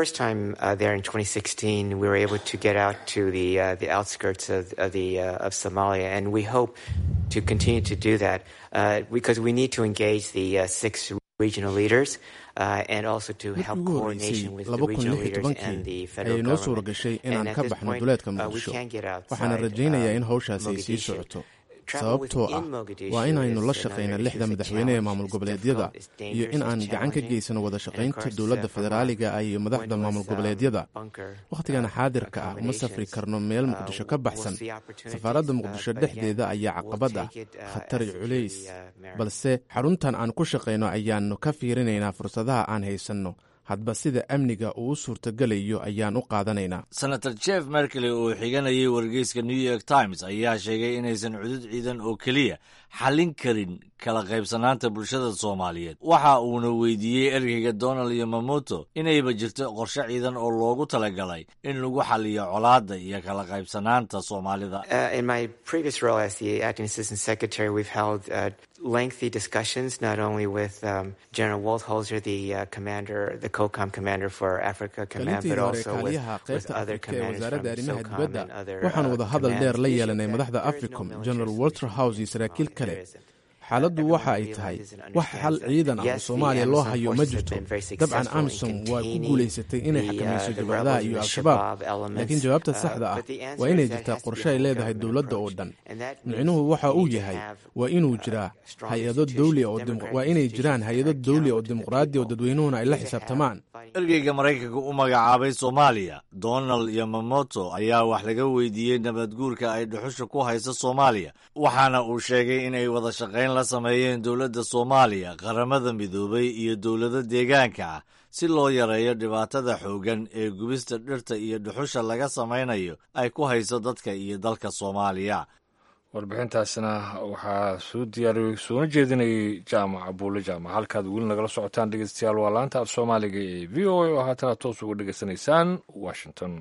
to continue to do that uh, because we need to engage the uh, six regional leaders uh, and also to help coordination with the regional leaders and the federal ayay noo government. suura gashay And inaan at ka this baxno point, duleedka uh, we muqdisho can't get outside, waxaana rajaynayaa in uh, hawshaasi ay sii Mogadishu. socoto Travel sababtoo ah within Mogadishu waa inaynu is la another shaqayna issue. lixda It's a madaxweyne ee challenge. maamul It's goboleedyada difficult, it's iyo dangerous, in aan it's gacan ka challenging. geysano wada When shaqaynta Horst dowladda Zafar federaaliga ah iyo went madaxda with, maamul um, goboleedyada bunker, wakhtigan uh, xaadirka ah uma safri accommodations. karno meel Uh, muqdisho ka we'll baxsan see opportunities, safaaradda uh, muqdisho but dhexdeeda again, ayaa we'll caqabad ah take it, uh, khatar as iyo it culays truly, uh, merits. balse xaruntan aan ku shaqayno ayaannu ka fiirinaynaa fursadaha aan haysanno hadba sida amniga uu u suurtagelayo ayaan u qaadanaynaa senator jeff merkely oo xiganayay wargeyska new york times ayaa sheegay inaysan cudud ciidan oo keliya xallin karin kala qaybsanaanta bulshada soomaaliyeed waxa uuna weydiiyey ergeyga donald yamamoto inayba jirto qorshe ciidan oo loogu talagalay in lagu xaliyo colaadda iyo kala qaybsanaanta soomaalida Uh, in my previous role as the acting assistant secretary, we've held uh, lengthy discussions not only with um, General Waltholzer, the uh, commander, the COCOM commander for Africa Command, kalintii but hore also with, kaaliyaha with qaybta other afrika ee commanders from wasaaradda arrimaha SOCOM dibadda and other waxaan uh, wada hadal commands. dheer la The issue yeelanay that madaxda there is no africom military general solution walter house iyo to saraakiil Somalia. kale There isn't. xaaladdu Everyone waxa ay realizes tahay and wax xal understands that, ciidan ah oo yes, the soomaaliya loo Amazon hayo ma forces have jirto been very dabcan successful in amisom waa ku containing guulaysatay inay the, uh, xakamayso the jabhadaha rebels iyo and the al-shabaab Shabaab elements, laakiin jawaabta uh, saxda ah but the answer waa is inay that jirtaa has to be qorshe ay a leedahay government dowladda oo approach. dhan And that means micnuhu waxa we uu need to yahay have, waa inuu uh, jiraa strong hay-ado institutions, dawli oo dim- democratic waa inay jiraan institutions that hay-ado are dawli oo accountable to the dimuqraadi oo people. dadweynuhuna ay la We need to have xisaabtamaan ergeyga maraykanka u magacaabay soomaaliya donald yamamoto ayaa wax laga weydiiyey nabadguurka ay dhuxusha ku hayso soomaaliya waxaana uu sheegay inay wada shaqayn la sameeyeen dowladda soomaaliya qaramada midoobay iyo dowlado deegaanka ah si loo yareeyo dhibaatada xooggan ee gubista dhirta iyo dhuxusha laga samaynayo ay ku hayso dadka iyo dalka soomaaliya warbixintaasna waxaa soo diyaariyey soona jeedinayay jaamac abuule jaamac halkaad weli nagala socotaan dhegeystayaal waa laanta af soomaaliga ee v o a oo haatana toos uga dhegeysanaysaan washington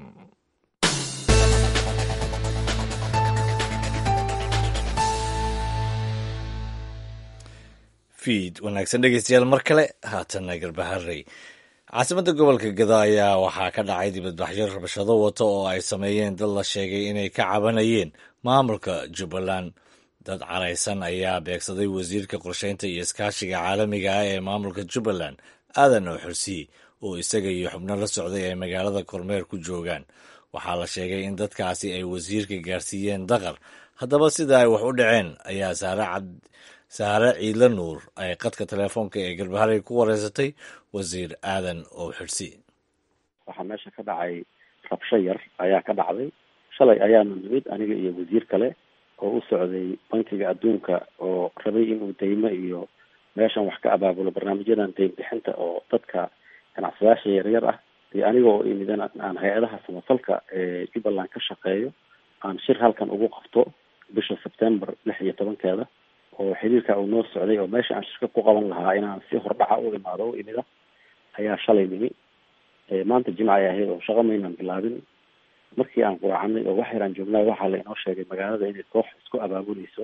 fiid wanaagsan dhegeystayaal mar kale haatanna garbaharey caasimadda gobolka gado ayaa waxaa ka dhacay dibadbaxyo rabshado wata oo ay sameeyeen dad la sheegay inay ka cabanayeen maamulka jubbaland dad caraysan ayaa beegsaday wasiirka qorsheynta iyo iskaashiga caalamiga ah ee maamulka jubbaland aadan oo xursiye oo isaga iyo xubno la socday ay magaalada kormeer ku joogaan waxaa la sheegay in dadkaasi ay wasiirka gaarsiiyeen daqar haddaba sida ay wax u dhaceen ayaa saare cad saare ciidla nuur ay qadka teleefoonka ee garbaharey ku wareysatay wasiir aadan oo xidhsi waxaa meesha ka dhacay rabsho yar ayaa ka dhacday shalay ayaanu nimid aniga iyo wasiir kale oo u socday bankiga adduunka oo rabay inuu deymo iyo meeshan wax ka abaabulo barnaamijyadan deyn bixinta oo dadka ganacsadayaasha yaryar ah iyo aniga oo imidan aan hay-adaha samafalka ee jubbaland ka shaqeeyo aan shir halkan ugu qabto bisha sebtember lix iyo tobankeeda oo xiriirka uu noo socday oo meesha aan shirka ku qaban lahaa inaan si hordhaca u imaado u imida ayaa shalay nimi maanta jimca ay ahayd oo shaqo maynaan bilaabin markii aan quraacanay oo wax yaraan joognay waxaa la inoo sheegay magaalada inay koox isku abaabuleyso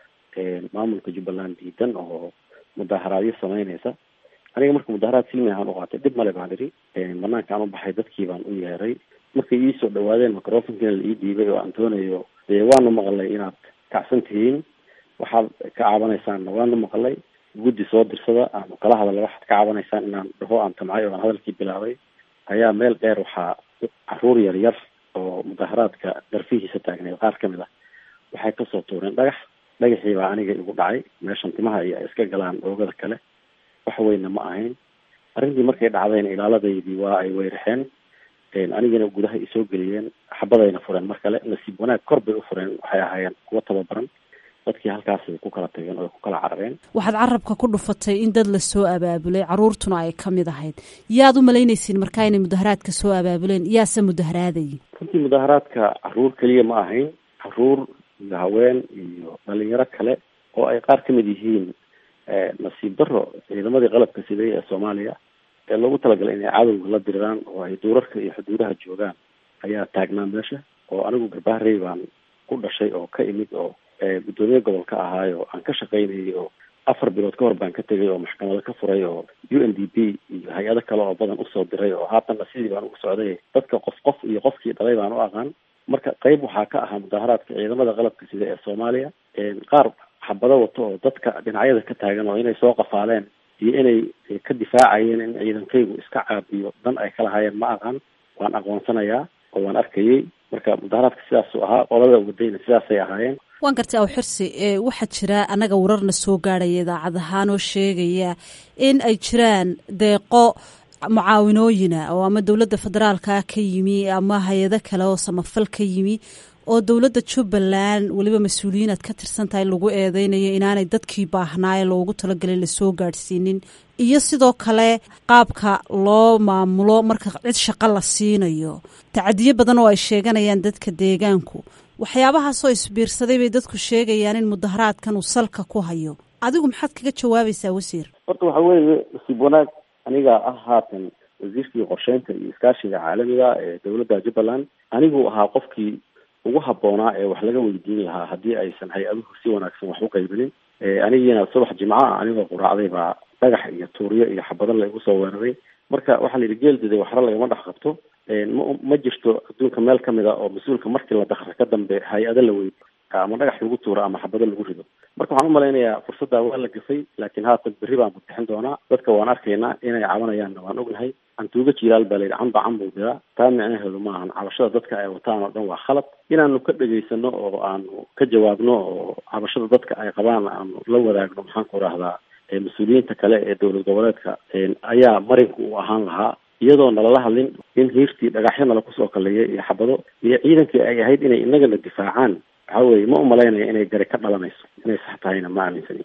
maamulka jubbaland diidan oo mudaharaadyo sameyneysa aniga marka mudaharaad silmi ahaan u qaatay dhib male baan idhi banaankaan u baxay dadkii baan u yeeray markay iisoo dhawaadeen microfonkiina la ii dhiibay oo antonio dee waanu maqlay inaad kacsan tihiin waxaad ka cabanaysaanna waanu maqlay guddi soo dirsada aanu kala hadalay waxaad ka cabanaysaan inaan dhaho aan tamcay oo aan hadalkii bilaabay ayaa meel dheer waxaa caruur yar yar oo mudaharaadka darfihiisa taagneed qaar kamid ah waxay kasoo tuureen dhagax dhagaxii baa aniga igu dhacay meeshan timaha iyo ay iska galaan oogada kale wax weyna ma ahayn arrintii markay dhacdayna ilaaladaydii waa ay weyrixeen anigana gudaha isoo geliyeen xabadayna fureen mar kale nasiib wanaag kor bay u fureen waxay ahaayeen kuwa tababaran dadkii halkaasay ku kala tageen oo ay ku kala carareen waxaad carabka ku dhufatay in dad lasoo abaabulay caruurtuna ay ka mid ahayd yaad u malaynaysiin markaa inay mudaharaadka soo abaabuleen yaase mudaharaadayay runtii mudaharaadka caruur keliya ma ahayn caruur iyo haween iyo dhalinyaro kale oo ay qaar kamid yihiin nasiib daro ciidamadii qalabka siday ee soomaaliya ee loogu talagalay inay cadowga la diriraan oo ay duurarka iyo xuduudaha joogaan ayaa taagnaa meesha oo anigu garbaharey baan ku dhashay oo ka imid oo guddoomiye gobolka ahaayo aan ka shaqaynayay oo afar bilood ka hor baan ka tegay oo maxkamado ka furay oo u n d p iyo hay-ado kale oo badan usoo diray oo haatanna sidii baan ugu socday dadka qof qof iyo qofkii dhalay baan u aqaan marka qayb waxaa ka ahaa mudaharaadka ciidamada qalabka sida ee soomaaliya qaar xabado wato oo dadka dhinacyada ka taagan oo inay soo qafaaleen iyo inay ka difaacayeen in ciidankaygu iska caabiyo dan ay kala hayeen ma aqaan waan aqoonsanayaa oo waan arkayay marka mudaharaadka sidaasuu ahaa qolada wadayna sidaasay ahaayeen waan gartay aw xirsi waxaa jira annaga wararna soo gaadhaya idaacad ahaan oo sheegaya in ay jiraan deeqo mucaawinooyina oo ama dowladda federaalka ka yimi ama hay-ado kale oo samafal ka yimi oo dowladda jubbaland weliba mas-uuliyiin aad ka tirsan tahay lagu eedeynayo inaanay dadkii baahnaaye loogu talagelay lasoo gaadhsiinin iyo sidoo kale qaabka loo maamulo marka cid shaqo la siinayo tacadiyo badan oo ay sheeganayaan dadka deegaanku waxyaabahaasoo isbiirsaday bay dadku sheegayaan in mudaharaadkan uu salka ku hayo adigu maxaad kaga jawaabaysaa wasiir horta waxa weeye nasiib wanaag aniga ah haatan wasiirkii qorsheynta iyo iskaashiga caalamiga ee dowladda jubbaland anigu ahaa qofkii ugu habboonaa ee wax laga weydiin lahaa haddii aysan hay-aduhu si wanaagsan wax u qaybinin anigiina subax jimco ah anigoo quraacday baa dhagax iyo tuuryo iyo xabado la igu soo weeraray marka waxaa la yidhi geeldiday waxra lagama dhex qabto ma ma jirto adduunka meel kamid a oo mas-uulka markii la dakra ka dambe hay-ado la weydi ama dhagax lagu tuuro ama xabado lagu rido marka waxaan umalaynayaa fursaddaa waa la gafay laakiin haatan berri baan butixin doonaa dadka waan arkaynaa inay cabanayaanna waan ognahay cantuuga jilaal baa layidhi canba can buu diraa taa micnaheedu maahan cabashada dadka ay wataan oo dhan waa khalad inaanu ka dhegaysano oo aanu ka jawaabno oo cabashada dadka ay qabaan aanu la wadaagno maxaan ku rahdaa mas-uuliyiinta kale ee dowlad goboleedka ayaa marinku uu ahaan lahaa iyadoo nalala hadlin in hiirtii dhagaxyo nala kusoo kaleeyay iyo xabado iyo ciidankii ay ahayd inay inagana difaacaan waxa weye ma umalaynaya inay gari ka dhalanayso inay sax tahayna ma aaminsani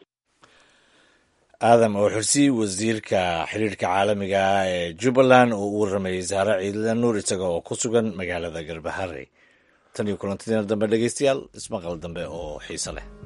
aadam oo xursi wasiirka xiriirka caalamiga ah ee jubbaland oo u waramayey saare ciidla nuur isaga oo ku sugan magaalada garbahare tan iyo kulantideena dambe dhegeystayaal ismaqal dambe oo xiise leh